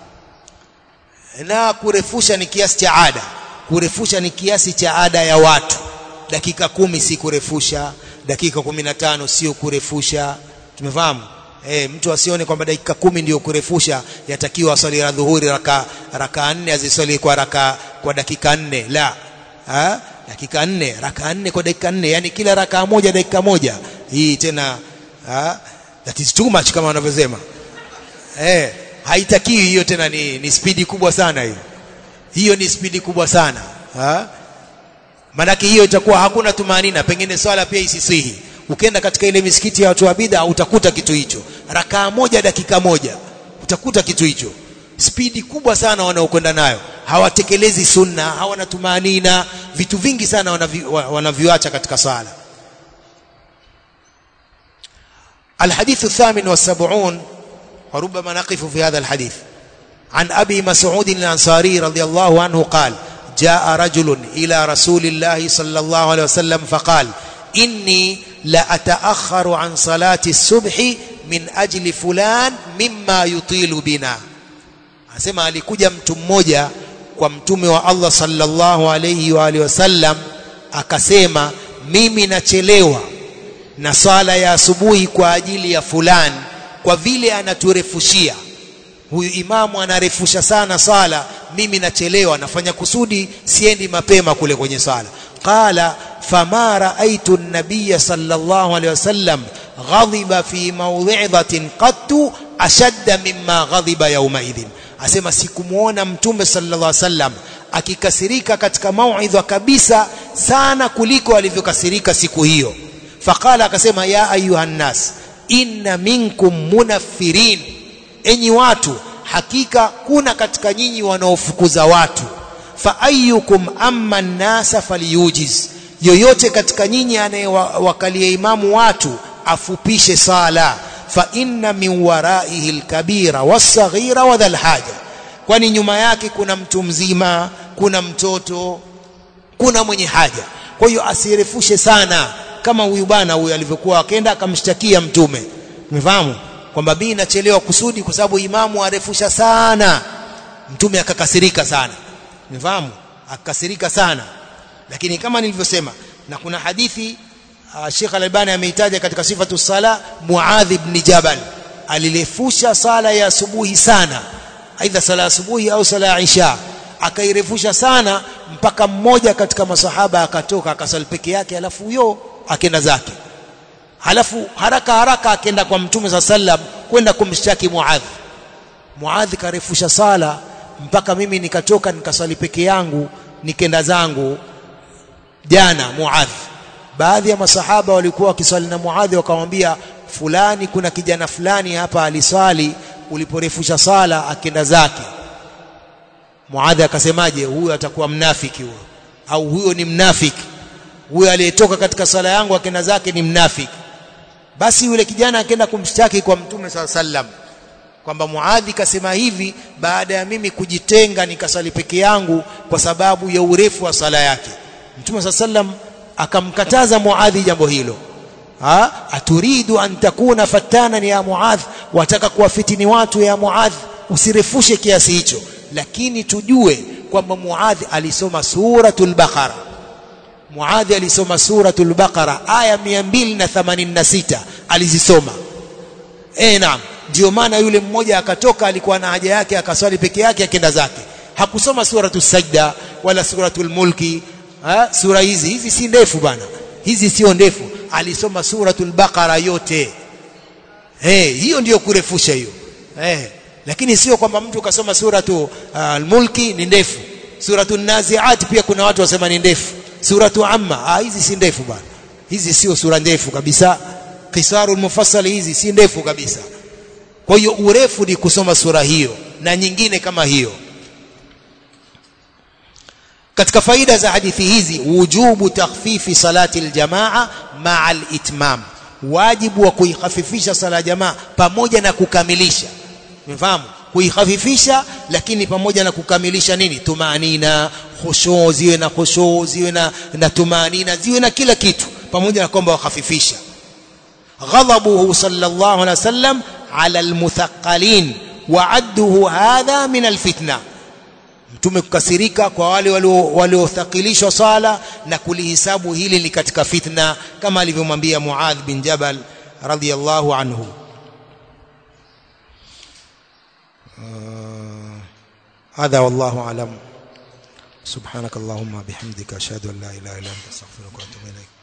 na kurefusha ni kiasi cha ada kurefusha ni kiasi cha ada ya watu dakika kumi si kurefusha dakika kumi na tano sio kurefusha tumefahamu e, mtu asione kwamba dakika kumi ndio kurefusha yatakiwa aswali la dhuhuri raka raka nne aziswali kwa raka kwa dakika nne la ha? dakika nne raka nne kwa dakika nne yani kila raka moja dakika moja hii tena ha? that is too much kama wanavyosema eh haitakiwi hiyo tena ni, ni spidi kubwa sana hiyo hiyo ni spidi kubwa sana ha? manake hiyo itakuwa hakuna tumanina pengine swala pia isisihi ukienda katika ile misikiti ya watu wa bid'a utakuta kitu hicho rakaa moja dakika moja utakuta kitu hicho spidi kubwa sana wanaokwenda nayo hawatekelezi sunna hawana tumanina vitu vingi sana wanaviacha katika sala الحديث الثامن والسبعون وربما نقف في هذا الحديث عن أبي مسعود الأنصاري رضي الله عنه قال جاء رجل إلى رسول الله صلى الله عليه وسلم فقال إني لأتأخر عن صلاة الصبح من أجل فلان مما يطيل بنا asema alikuja mtu mmoja kwa mtume wa Allah sallallahu alayhi wa alihi wasallam akasema mimi nachelewa na swala ya asubuhi kwa ajili ya fulani kwa vile anaturefushia huyu imamu anarefusha sana sala mimi nachelewa nafanya kusudi siendi mapema kule kwenye sala qala fama raaitu an-nabiy sallallahu alayhi wasallam ghadiba fi mawdhi'atin qattu ashadda mimma ghadiba yawma idhin asema sikumuona mtume sallallahu alayhi wasallam akikasirika katika mauidha kabisa sana kuliko alivyokasirika siku hiyo faqala akasema ya ayuha nas inna minkum munaffirin enyi watu hakika kuna katika nyinyi wanaofukuza watu fa ayyukum amma nasa falyujiz yoyote katika nyinyi anayewakalia imamu watu afupishe sala fa inna min waraihi alkabira was-saghira wa dhal haja kwani nyuma yake kuna mtu mzima kuna mtoto kuna mwenye haja kwa hiyo asirefushe sana kama huyu bana huyu alivyokuwa akaenda akamshtakia mtume umefahamu kwamba mimi nachelewa kusudi kwa sababu imamu arefusha sana mtume akakasirika sana umefahamu akakasirika sana lakini kama nilivyosema na kuna hadithi uh, Sheikh Al-Albani ameitaja katika sifatu sala Muadh ibn Jabal alirefusha sala ya asubuhi sana aidha sala ya asubuhi au sala ya isha akairefusha sana mpaka mmoja katika masahaba akatoka akasali peke yake alafu huyo akenda zake halafu haraka haraka akenda kwa mtume sa sallam kwenda kumshtaki Muadh Muadh karefusha sala mpaka mimi nikatoka nikasali peke yangu nikenda zangu jana Muadh baadhi ya masahaba walikuwa wakiswali na Muadh wakamwambia fulani kuna kijana fulani hapa aliswali uliporefusha sala akenda zake Muadh akasemaje huyo atakuwa mnafiki huyo au huyo ni mnafiki huyo aliyetoka katika sala yangu akenda zake ni mnafiki basi yule kijana akaenda kumshtaki kwa mtume sala sallam kwamba Muadhi kasema hivi baada ya mimi kujitenga nikasali peke yangu kwa sababu ya urefu wa sala yake mtume sala sallam akamkataza Muadhi jambo hilo ha aturidu an takuna fatanan ya Muadh wataka kuwafitini watu ya Muadh usirefushe kiasi hicho lakini tujue kwamba Muadh alisoma suratul Baqara Muadhi alisoma suratul Baqara aya 286 alizisoma eh naam ndio maana yule mmoja akatoka alikuwa na haja yake akaswali peke yake akenda zake hakusoma suratul sajda wala suratul mulki ha? sura hizi hizi si ndefu bana hizi sio ndefu alisoma suratul Baqara yote eh hiyo ndiyo kurefusha hiyo eh lakini sio kwamba mtu kasoma suratu uh, al-mulki ni ndefu suratul naziat pia kuna watu wasema ni ndefu suratu amma ah hizi si ndefu bwana hizi sio sura ndefu kabisa qisarul mufassal hizi si ndefu kabisa kwa hiyo urefu ni kusoma sura hiyo na nyingine kama hiyo katika faida za hadithi hizi wujubu takhfifi salati aljamaa maa alitmam wajibu wa kuikhafifisha sala jamaa pamoja na kukamilisha mfahamu kuikhafifisha lakini pamoja na kukamilisha nini tumanina khushu ziwe na khushu ziwe na, na tumanina ziwe na kila kitu pamoja na kwamba wakhafifisha ghadabuhu sallallahu alaihi wasallam ala almuthaqqalin wa'adduhu hadha min alfitna mtume kukasirika kwa wale waliothakilishwa sala na kulihisabu hili ni katika fitna kama alivyomwambia Muadh bin Jabal radhiyallahu anhu هذا والله أعلم سبحانك اللهم بحمدك أشهد أن لا إله إلا أنت أستغفرك وأتوب إليك